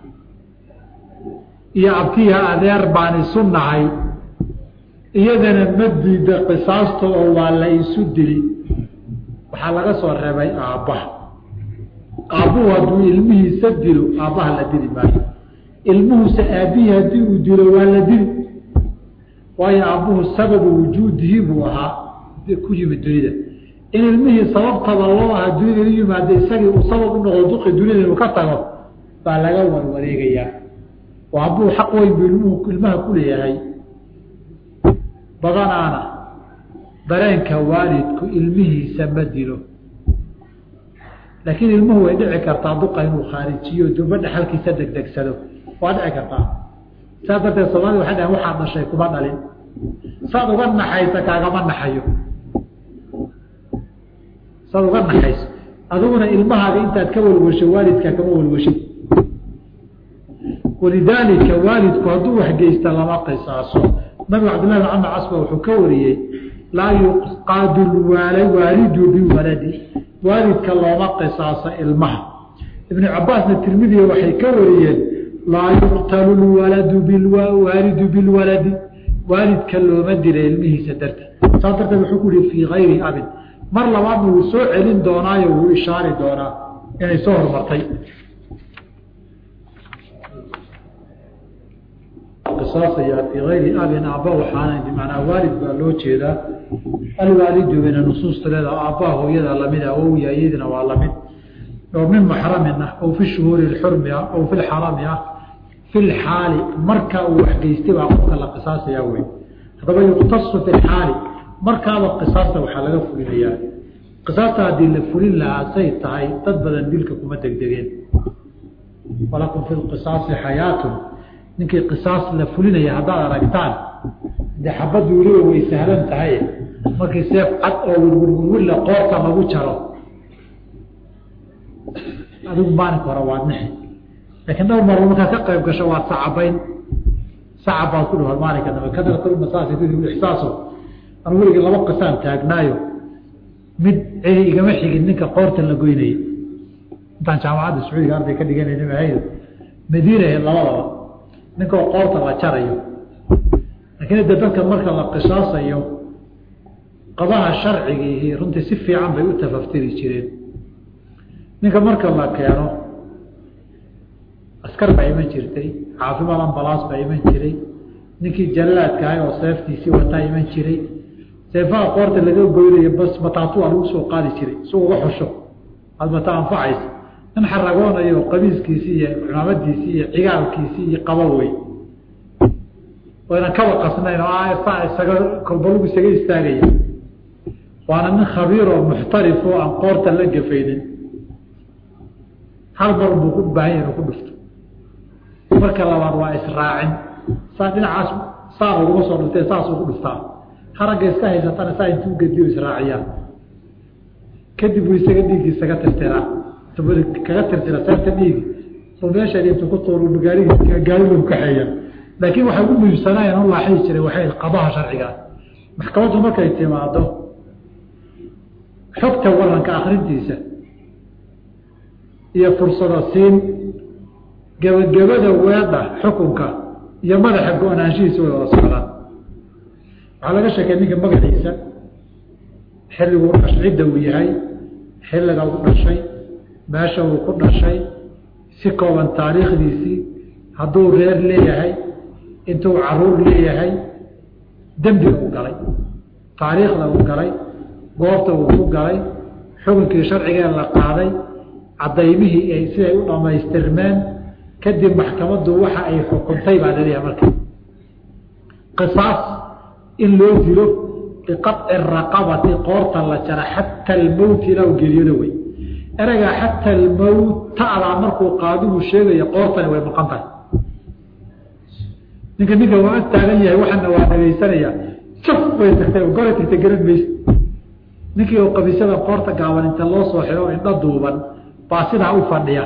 A: iyo abtiha adeer baan isu nahay iyadana ma diida qisaasta oo waa la isu dili waxaa laga soo reebay aabbaha aabbuhu hadduu ilmihiisa dilo aabbaha la dili maayo ilmuhusa aabbihii haddii uu dilo waa la dili waayo aabbuhu sababu wujuudihi buu ahaa ku yimid dunida in ilmihii sababtaba loo ahaa dunida u yimaada isagii uu sabab u noqdo duqi dunida inuu ka tago baa laga warwareegayaa oo aabbuhu xaq weyn buu ilmuhu ilmaha ku leeyahay badanaana dareenka waalidku ilmihiisa ma dilo laakiin ilmuhu way dhici kartaa duqa inuu khaarijiyo duba dhexalkiisa degdegsado waa dhici kartaa saas darteed soomaalida waxay dhahen waxaad dhashay kuma dhalin saad uga naxaysa kaagama naxayo saad uga naxayso adiguna ilmahaaga intaad ka walwasho waalidkaa kama walwashin walidaalika waalidku hadduu waxgeysta lama qisaaso nabigu cabdillahi bin camr casba wuxuu ka wariyey laa yuqaadu waalidu biwaladi waalidka looma qisaaso ilmaha ibnu cabaasna tirmidiya waxay ka wariyeen laa yuqtalu lwaladu waalidu bilwaladi waalidka looma dila ilmihiisa darteed saas darteed wuxuu ku yihi fii gayri abin mar labaadna wuu soo celin doonaayo wuu ishaari doonaa inay soo hormartay qisaasayaa fii gayri abin aabba waxaana bimanaa waalid baa loo jeedaa alwaalidu mina nusuusta leeda aabbaha hooyada lamida awowya iyadina waa lamid oo min maxramin ah ow fi shuhuuri xurmi ah ow fi lxarami ah fi lxaali markaa uu waxgeystay baa qofka la qisaasayaa wey haddaba yuqtasu fi lxaali markaaba qisaasta waxaa laga fulinayaa qisaasta haddii la fulin lahaa say tahay dad badan dilka kuma degdegeen walakum fi lqisaasi xayaatun ninkii qisaas la fulinaya haddaad aragtaan dee xabaddu weliba way sahlan tahay markii seef cad oo wirwirwirwille qoorta lagu jaro adigu maalinka hore waad nixi laakiin dhowr marba markaad ka qayb gasho waad sacabayn sacab baad ku dhahor maalinka dambe kadartulmasaasi ixsaaso anu weligii laba qisaan taagnaayo mid celi igama xigin ninka qoorta la goynayay intaan jaamacadda sacuudiga arday ka dhiganayna mahayd madiina labadaba ninkoo qoorta la jarayo laakiin de dadka marka la qisaasayo qabaha sharcigiihi runtii si fiican bay u tafaftiri jireen ninka marka la keeno askar baa iman jirtay caafimaad ambalaas baa iman jiray ninkii jallaadkahay oo seeftiisii wataa iman jiray seefaha qoorta laga goynayo bas mataatua lagu soo qaadi jiray si uga xusho aad mata anfacaysa nin xaragoonayo qabiiskiisii iyo cumaamadiisii iyo cigaalkiisii iyo qaba wey waynan kaba qasnayn oo isaga kolbalugu isaga istaagaya waana nin khabiir oo muxtarif oo aan qoorta la gafaynin hal mar buu ku baahanya inuu ku dhufto marka labaad waa israacin saa dhinacaas saa uguma soo dhuftee saasuu ku dhuftaa haragga iska haysatana saa intuu gediyo israaciyaan kadib buu isaga dhiiggi isaga tirtiraa kaga tirtira seefta dhiigi oo meesha intuu ku tuur gaarigi gaarigu kaxeeya laakiin waxay ugu muhiimsanaayeen u laaxii jiray waxay qadaha sharcigaa maxkamaddu markay timaado xogta waranka akrintiisa iyo fursado siin gebagabada weedha xukunka iyo madaxa go-naanshihiisa way wada socdaan waxaa laga sheekay ninka magaciisa xilliguu dhash cidda uu yahay xilliga uu dhashay meesha uu ku dhashay si kooban taariikhdiisii hadduu reer leeyahay intuu caruur leeyahay dembiga u galay taariikhda uu galay goobta uu ku galay xukunkii sharcigee la qaaday cadaymihii ay siday u dhammaystirmeen kadib maxkamaddu waxa ay xukuntay baa laleeyahay marka qisaas in loo dilo biqaci raqabati qoorta la jara xata almowt ilaa u geeriyooda wey ereygaa xata almowt ta'daa markuu qaadigu sheegaya qoortani way maqan tahay ninka ninka waa ag taagan yahay waxaana waa dhagaysanaya jaf bay tagtay goray tagtay garan maysa ninkii oo qabiisyada qoorta gaaban inta loo soo xiro o indho duuban baa sidaa u fadhiya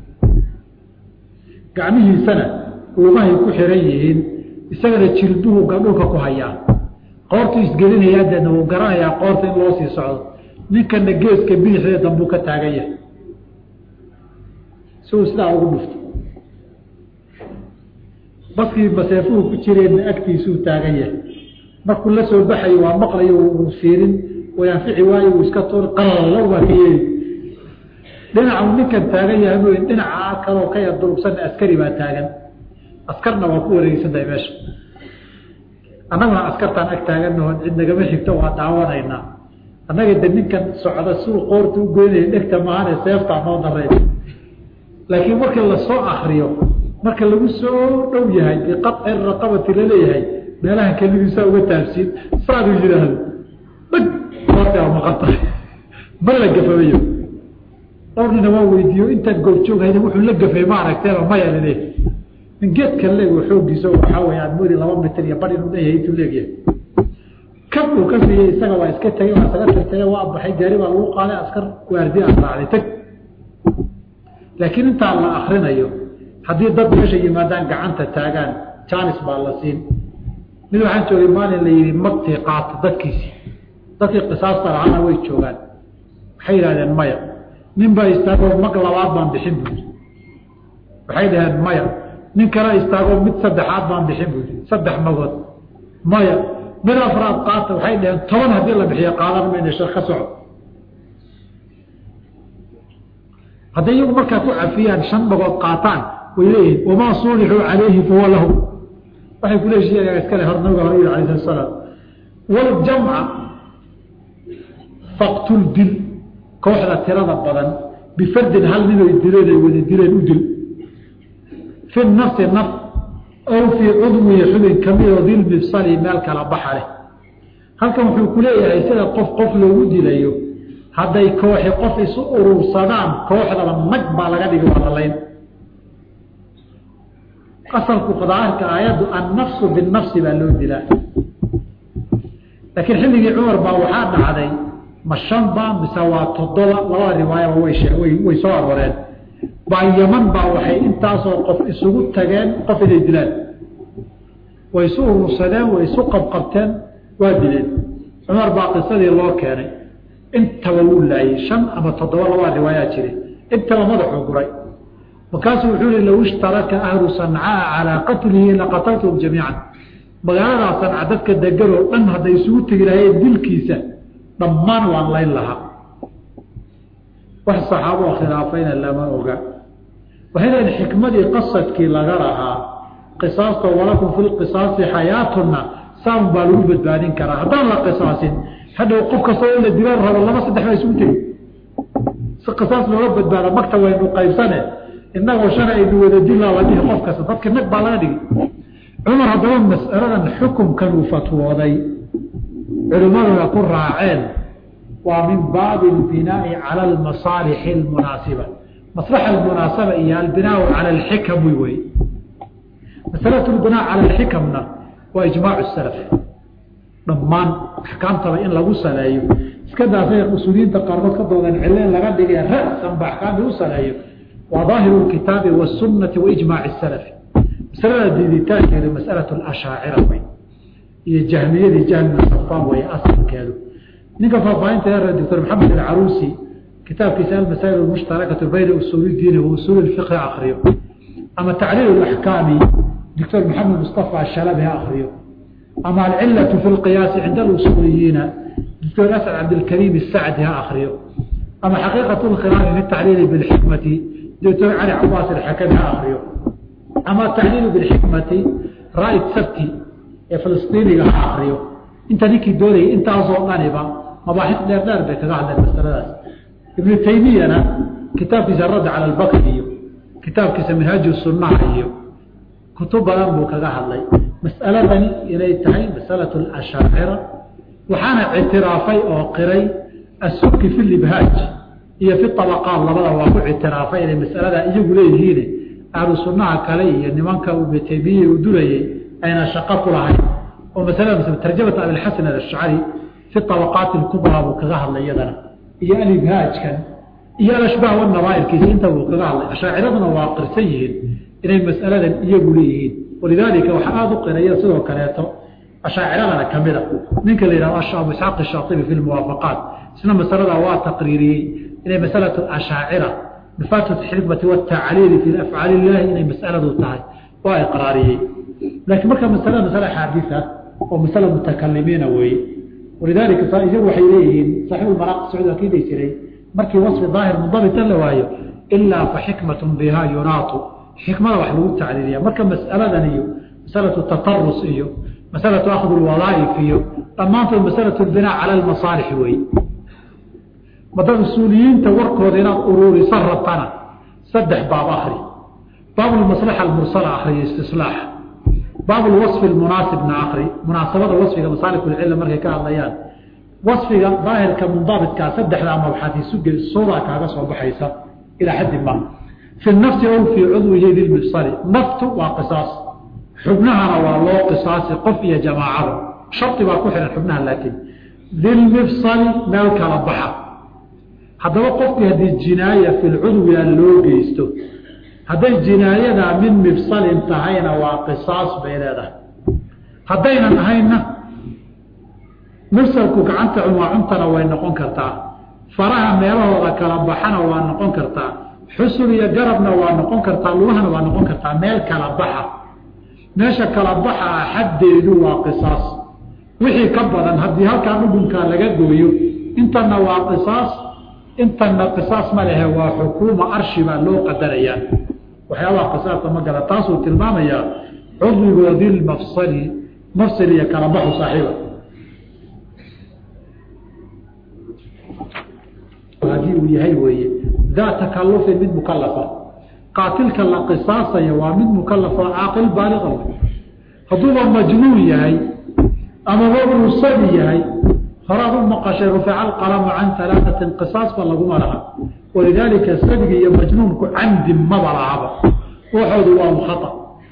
A: gacmihiisana lugahay ku xiran yihiin isagana jilbuhu dhulka ku hayaa qoortu isgelinaya deedna wuu garanayaa qoorta in loo sii socdo ninkana geeska bidixdee dambuu ka taagan yahay si uu sidaa ugu dhufto baskii maseefuhu ku jireenna agtiisuu taagan yahay markuu la soo baxayo waa maqlayo uu fiirin way anfici waayo uu iska tuur qalalo waa ka yeeli dhinacu ninkan taagan yahay mooy dhinaca kaloo ka yar durugsanna askari baa taagan askarna waa ku wareegsantahay meesha annaguna askartaan ag taagannaho cid nagama xigto waa daawanaynaa annaga de ninkan socda siuu qoorta u goynaya dhegta maahane seeftaa noo darey laakiin markii lasoo akriyo marka lagu soo dhow yahay biqaci raqabati laleeyahay meelahan keligiisaa uga taabsiin saaduu yidhaahdo dhag qoorta waa maqan tahay ma la gafamayo dhowrnina waa weydiiyo intaad goobjooghayda wuxuu la gafay ma aragteeba maya lale in geedka leeg xoogiisa waxaa wey aad moodi laba mitir iyo bar inuu leeyahay intuu leegyahay kab uu ka siiyey isaga waa iska tegey waa isaga tagtagey waa baxay gaari baa lagu qaaday askar waardi aad raacday tag laakiin intaa la akrinayo haddii dad meesha yimaadaan gacanta taagaan janis baa la siin mid waxaan joogay maalin la yidhi magtii qaata dadkiisii dadkii qisaasta lahaana way joogaan waxay yidhahdeen maya nin baa istaagoo mag labaad baan bixin buuri waxay dhaheen maya nin kale istaagoo mid saddexaad baan bixin buuri saddex magood maya mid afraad qaata waxay dhaheen toban haddii la bixiyo qaadan mayna shar ka soco hadday iyagu markaa ku cafiyaan shan magood qaataan way leeyihin wamaa suulixuu calayhi fahuwa lahu waxay ku leeshiiyaa iskale hor nabiga hore yiri alayh salaam waljamca faqtul dil kooxda tirada badan bifardin hal ninoy dileen ay wada dileen u dil fi nafsi naf aw fii cudwihi xubin kamidoo dilmifsali meel kala baxa leh halkan wuxuu ku leeyahay sida qof qof loogu dilayo hadday kooxi qof isu urursadaan kooxdaba nag baa laga dhigi waa lalayn asalku daahirka aayaddu annafsu binafsi baa loo dilaa laakiin xilligii cumar baa waxaa dhacday ma shan ba mise waa toddoba labada riwaayaba way way soo arooreen baa yaman baa waxay intaasoo qof isugu tageen qof inay dilaan way isu urursadeen way isu qabqabteen waa dileen cumar baa qisadii loo keenay intaba wuu laayey shan ama toddoba labada riwaayaa jire intaba madaxuu guray markaasuu wuxuu yihi low ishtaraka ahlu sancaa calaa qatlihi laqataltum jamiican magaaladaa sanca dadka deganoo dhan hadday isugu tegi lahayeen dilkiisa dhammaan waan layn lahaa wax saxaaboo khilaafayna lama oga waxay leeyiin xikmadii qasadkii laga lahaa qisaasta walakum fi lqisaasi xayaatuna saan baa lagu badbaadin karaa haddaan la qisaasin hadhow qof kastoo in la dilaan rabo laba saddex baa isugu tegi si qisaas looga badbaado magta waynu qaybsane inagoo shan aynu wada dilaa la dhihi qof kasta dadka nag baa laga dhigi cumar haddaba mas'aladan xukumkan uu fatwooday culimmaduna ku raaceen waa min baabi albinaai cala almasaalixi almunaasiba maslaxa almunaasaba iyo albinaau cala alxikam wy wey masalatu lbinaa cala alxikamna waa ijmaacu salaf dhammaan axkaamtaba in lagu saleeyo iska daasay usuuliyiinta qaarkood ka doodan cille in laga dhigay ra'san ba axkaamta u saleeyo waa daahiru lkitaabi wasunati waijmaaci salafi masalada diiditaankeedu masalatu lashaacira wey iyo jahmiyadii jahmina safaan wey asalkeedu ninka faahfaahinta yara doctor maxamed alcaruusi kitaabkiisa almasaa'il almushtarakatu bayna usuuli diini wa usuuli lfiqhi akriyo ama tacliil axkaami doctor maxamed mustafa shalabi ha akriyo ama alcilatu fi lqiyaasi cinda alusuuliyiina doctor asad cabdilkariim isacdi ha akriyo ama xaqiiqat lkhilaafi fi tacliili bilxikmati doctor cali cabaas alxakami ha akriyo ama tacliilu bilxikmati raa'id sabti ee filistiiniga ha akriyo inta ninkii doonayay intaasoo dhaniba mabaaxis dheer dheer bay kaga hadleen masaladaas ibnu taymiyana kitaabkiisa radda cala albakri iyo kitaabkiisa minhaaju sunnaha iyo kutub badan buu kaga hadlay mas'aladani inay tahay masalatu ashaacira waxaana ictiraafay oo qiray assuki fi libhaaj iyo fi abaqaat labada waa ku ictiraafay inay masalada iyagu leeyihiin ahlu sunnaha kale iyo nimanka ibnu taymiya uu dulayay ayna shaqo ku lahayn oo masalada tarjamata abilxasan alashcari fi abaqaati lkubraa buu kaga hadlay iyadana iyo alibhaajkan iyo alashbaah wanabaairkiisa inta buu kaga hadlay ashaaciraduna waa qirsan yihiin inay masaladan iyagu leeyihiin walidaalika waxaa aada u qiraya sidoo kaleeto ashaaciradana kamida ninka la yihahdo abu isxaaq shaaibi fi lmuwaafaqaat isna masalada waa taqriiriyey inay masalatu ashaacira bifatati xikmati watacliili fi afcaali illahi inay masaladu tahay waa iqraariyey laakiin marka masalada masale xaadisa oo masala mutakalimiina weeye walidaalika iyagu waxay leeyihiin saxiibulmaraaq sacuud waa kii dhihi jiray markii wasfi daahir mundabitan la waayo ilaa fa xikmatun biha yunaatu xikmada wax lagu tacliiliya marka masaladan iyo masalatu tatarus iyo masalatu akhdu lwadaaif iyo dhammaantood masalatu binaa cala almasaalix weeye mada usuuliyiinta warkooda inaad uruurisan rabtana saddex baab akri baab lmaslaxa almursala akriyo istislaax baab lwasfi lmunaasibna akri munaasabada wasfiga masaalikulcilla markay ka hadlayaan wasfiga daahirka mundaabitkaa saddexdaa mabxaad isuge suura kaaga soo baxaysa ilaa xaddi ma fi nafsi ow fii cudwihi lilmifsali naftu waa qisaas xubnahana waa loo qisaasi qof iyo jamaacada shardi baa ku xihan xubnaha laakiin dilmifsali meel kala baxa haddaba qofkii haddii jinaaya fi lcudwiga loo geysto hadday jinaayadaa min mifsalin tahayna waa qisaas bay leedahay haddaynan ahaynna mifsalku gacanta cunwaacuntana way noqon kartaa faraha meelahooda kala baxana waa noqon kartaa xusul iyo garabna waa noqon kartaa lugahana waa noqon kartaa meel kala baxa meesha kala baxa ah xaddeedu waa qisaas wixii ka badan haddii halkaa dhudhunkaa laga gooyo intanna waa qisaas intanna qisaas ma lehe waa xukuuma arshi baa loo qadarayaa waxyaabaha qisaasta ma gala taasuu tilmaamayaa cudwigoodii mafsali mafsal iyo kala baxu saaxiiba haddii uu yahay weeye daa takalufin mid mukalafa qaatilka la qisaasaya waa mid mukalafa caaqil baaliqa hadduuba majnuun yahay amaba uu sabi yahay horaad u maqashay rufica alqalamu can alaaatin qisaasba laguma laha walidaalika sabiga iyo majnuunku camdi maba lahaba waxoodu waa mukhata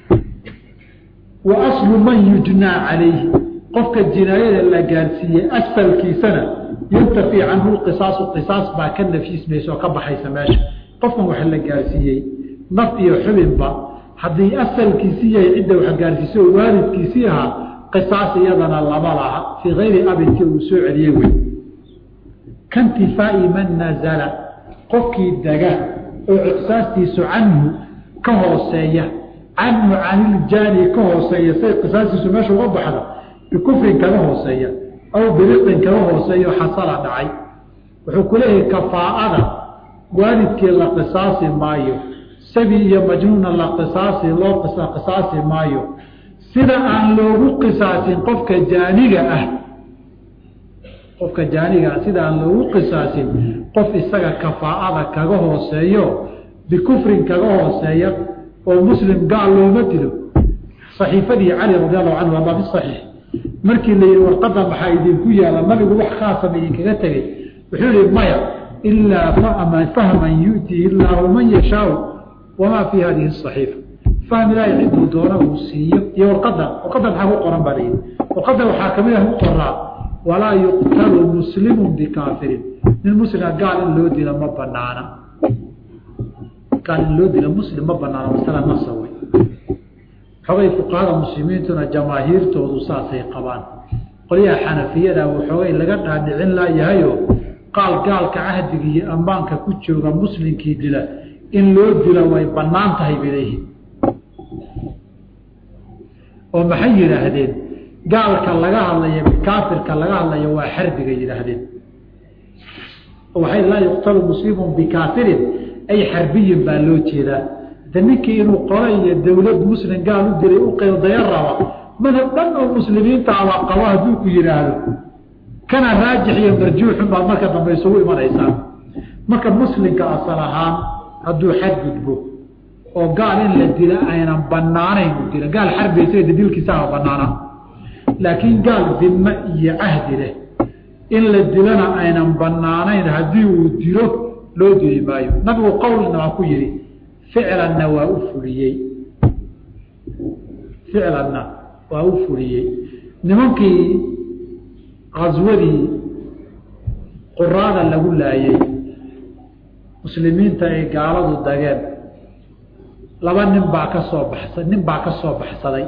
A: wa aslu man yujnaa calayhi qofka jinaayada la gaarsiiyey asalkiisana yantafi canhu qisaasu qisaas baa ka nafismaysa oo ka baxaysa meesha qofkan wax la gaarsiiyey naf iyo xubinba haddii asalkiisii yahay cidda wax gaarsiisay oo waalidkiisii ahaa qisaas iyadana lama laha fii kayri abinki uu soo celiyey wey kaintifaai man nazala qofkii dega oo qisastiisu canhu ka hooseeya canhu caniljaani ka hooseeya say qisaastiisu meesha uga baxda bikufrin kaga hooseeya aw biriqin kaga hooseeyo xasala dhacay wuxuu ku leeyahay kafaa'ada waalidkii la qisaasi maayo sabi iyo majnuuna la qisaasi loo qisaasi maayo sida aan loogu qisaasin qofka jaaniga ah qofka jaaniga ah sida aan loogu qisaasin qof isaga kafaa'ada kaga hooseeyo bikufrin kaga hooseeya oo muslim gaal looma dilo saxiifadii cali radi allahu canhu ama bisaxiix markii la yihi warqada maxaa idinku yaala nabigu wax khaasama idinkaga tegey wuxuu yihi maya ilaa fahman yu'tihi illaahu man yashaau wamaa fii hadihi asaxiifa fahm ilaahay ciduu doona uu siiyo iyo warqada warqada maxaa ku qoran baa layihi warqada waxaa kamid ah ku qoraa walaa yuqtalu muslimu bikaafirin nin muslima gaal in loo dila ma banaana gaal in loo dila muslim ma banaana masala nasa wey xogay fuqahada muslimiintuna jamaahiirtoodu saasay qabaan qolyaha xanafiyada waxoogay laga dhaadhicin laayahayo qaal gaalka cahdiga iyo ammaanka ku jooga muslimkii dila in loo dila way banaan tahay bay leeyihin oo maxay yidhaahdeen gaalka laga hadlayo kaafirka laga hadlayo waa xarbiga yidhaahdeen waxay laa yuqtalu muslimun bikaafirin ay xarbiyin baa loo jeedaa de ninkii inuu qolo iyo dowlad muslim gaal u diray u qeydaya raba madhab dhan oo muslimiinta aba qabo hadduu ku yidhaahdo kana raajix iyo marjuuxun baad marka dambe isugu imanaysaa marka muslimka asal ahaan hadduu xadgudbo oo gaal in la dila aynan banaanayn u dila gaal xarbiysa dilkiisaaba banaana laakiin gaal dime iyo cahdi leh in la dilana aynan banaanayn haddii uu dilo loo dili maayo nabigu qowlna waa ku yihi ficlanna waa u fuliyey ficlanna waa u fuliyey nimankii kaswadii quraada lagu laayey muslimiinta ay gaaladu dageen laba nin baa ka soo baxsa nin baa ka soo baxsaday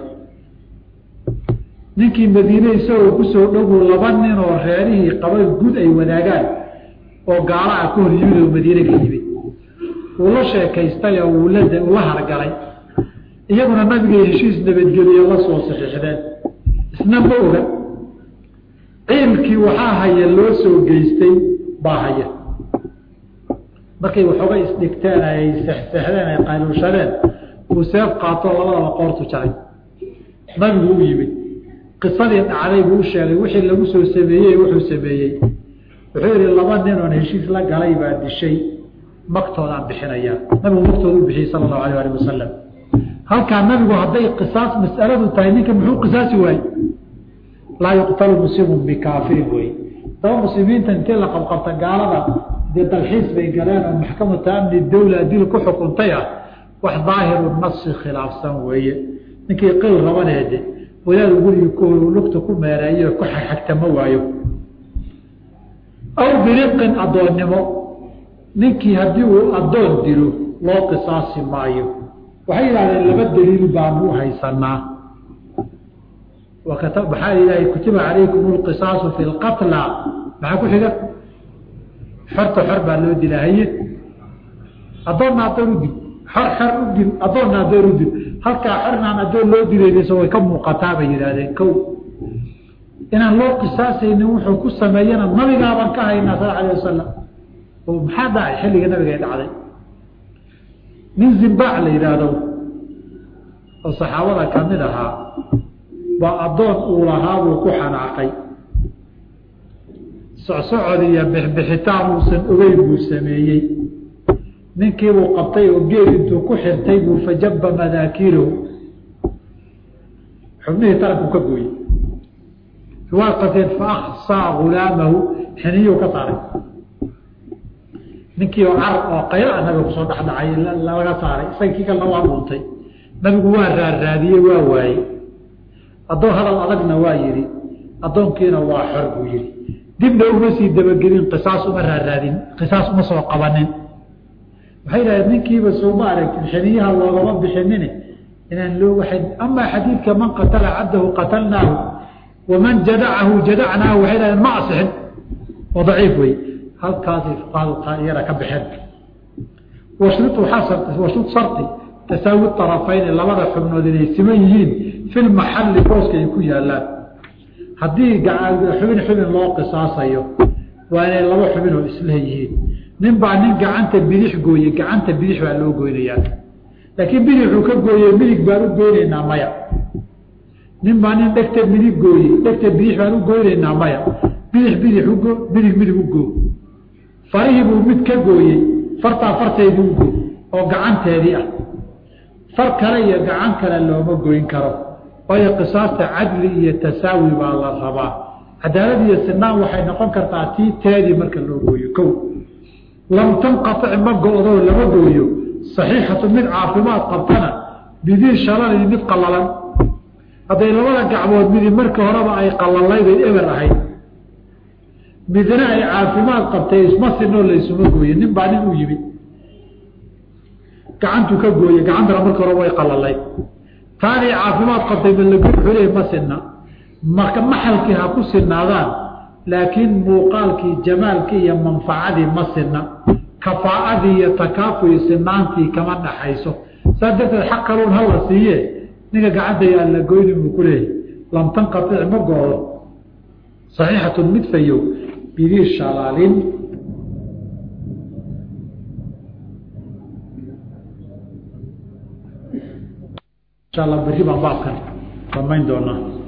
A: ninkii madiine isagoo kusoo dhowow laba nin oo reerihii qaba gud ay wadaagaan oo gaalaha ka hor yimid oo madiine ka yimid wuu la sheekaystay oo wuu la ula hargalay iyaguna nabiga heshiis nabadgeliyo la soo saxiixdeen isna ma oga ciilkii waxaa haya loo soo geystay baa haya markay waxooga isdhigteen ay sexsexdeen ay qayluushadeen uu seef qaato labadaba qoortu jaray nabigu u yimid qisadii dhacday buu u sheegay wixii lagu soo sameeyey wuxuu sameeyey wuxuu yihi laba nin oon heshiis la galay baa dishay magtoodaan bixinayaa nabigu magtooda u bixiyey sala allahu alayh ali wasalam halkaa nabigu hadday qisaas mas'aladu tahay ninka muxuu qisaasi waayey laa yuqtalu muslimun bikaafirin wey daba muslimiinta intii la qabqabta gaalada dee dalxiis bay galeen oo maxkamata amni dawla dil ku xukuntay ah wax daahiru nasi khilaafsan weeye ninkii qil rabaneede wadaadu gurigi ku lugta ku meereeyo ku xagxagtama waayo aw biriqin addoonnimo ninkii haddii uu addoon dilo loo qisaasi maayo waxay yidhahdeen laba daliil baanu u haysanaa maxaa ilahay kutiba calaykum lqisaasu fi lqatla maxaa ku xiga xorta xor baa loo dila haye addoonna addoon u dil xor xor u dil addoonna addoon u dil halkaa xornaan addoon loo dilayso way ka muuqataa bay yidhahdeen kow inaan loo qisaasaynin wuxuu ku sameeyana nabigaabaan ka haynaa sal alay wasalam oo maxaa dhacay xilliga nabiga ay dhacday nin zimbaac la yidhaahdo oo saxaabada kamid ahaa baa addoon uu lahaa buu ku xanaaqay socsocod iyo bixbixitaan uusan ogeyn buu sameeyey ninkiibuu qabtay oo geed intuu ku xirtay buu fajaba madaakiirahu xubnihii taranku ka gooyey riwaaqateen fa aksaa gulaamahu xiniyuu ka saaray ninkii oo carab oo qayla nabiga kusoo dhexdhacay laga saaray isaga kii kalena waa dhuuntay nabigu waa raarraadiyey waa waayey addoon hadal adagna waa yidhi addoonkiina waa xor buu yidhi dibna uma sii dabagelin qisaas uma raaraadin qisaas uma soo qabanin waxay dhahdeen ninkiiba sooma aragtin xiniyaha loogama bixinine inaan loo waay amaa xadiidka man qatala cabdahu qatalnaahu waman jadacahu jadacnaahu waxay dhahdeen ma asixin oo daciif wey halkaasay fuqahadu iyada ka baxeen washrutu xasan washrut shardi tasaawi طarafayni labada xubnood inay siman yihiin fi lmaxalli booska ay ku yaalaan haddii xubin xubin loo qisaasayo waa inay laba xubin oo isleeyihiin nin baa nin gacanta bidix gooye gacanta bidix baa loo goynayaa laakiin bidixuu ka gooye midig baan u goynaynaa maya nin baa nin dhegta midig gooye dhegta bidix baan u goynaynaa maya bidix bidix ugo midig midig u goo farihii buu mid ka gooyey fartaa farteedii u goo oo gacanteedii ah far kale iyo gacan kale looma goyn karo waayo qisaasta cadli iyo tasaawi baa la rabaa cadaalad iyo sinaan waxay noqon kartaa tii teedii marka loo gooyo kow lam tanqatic ma go-do lama gooyo saxiixatu mid caafimaad qabtana bidii shalali mid qallalan hadday labada gacmood midi markii horeba ay qalalaybay eber ahayd midna ay caafimaad qabtay isma sinoo laysuma gooye nin baa nin u yimid gacantuu ka gooye gacantana markii hore way qalalayd taanay caafimaad qabtay malago xule ma sinna marka maxalkii ha ku sinaadaan laakiin muuqaalkii jamaalkii iyo manfacadii ma sinna kafaa'adii iyo takaafuyi sinaantii kama dhaxayso saas darteed xaq kaluun hala siiye ninka gacanta yaa la goyni buu ku leeyahy lam tanqatic ma go-do saxiixatun mid fayow bidii shalaalin insha allah berri baan baabkan damayn doonaa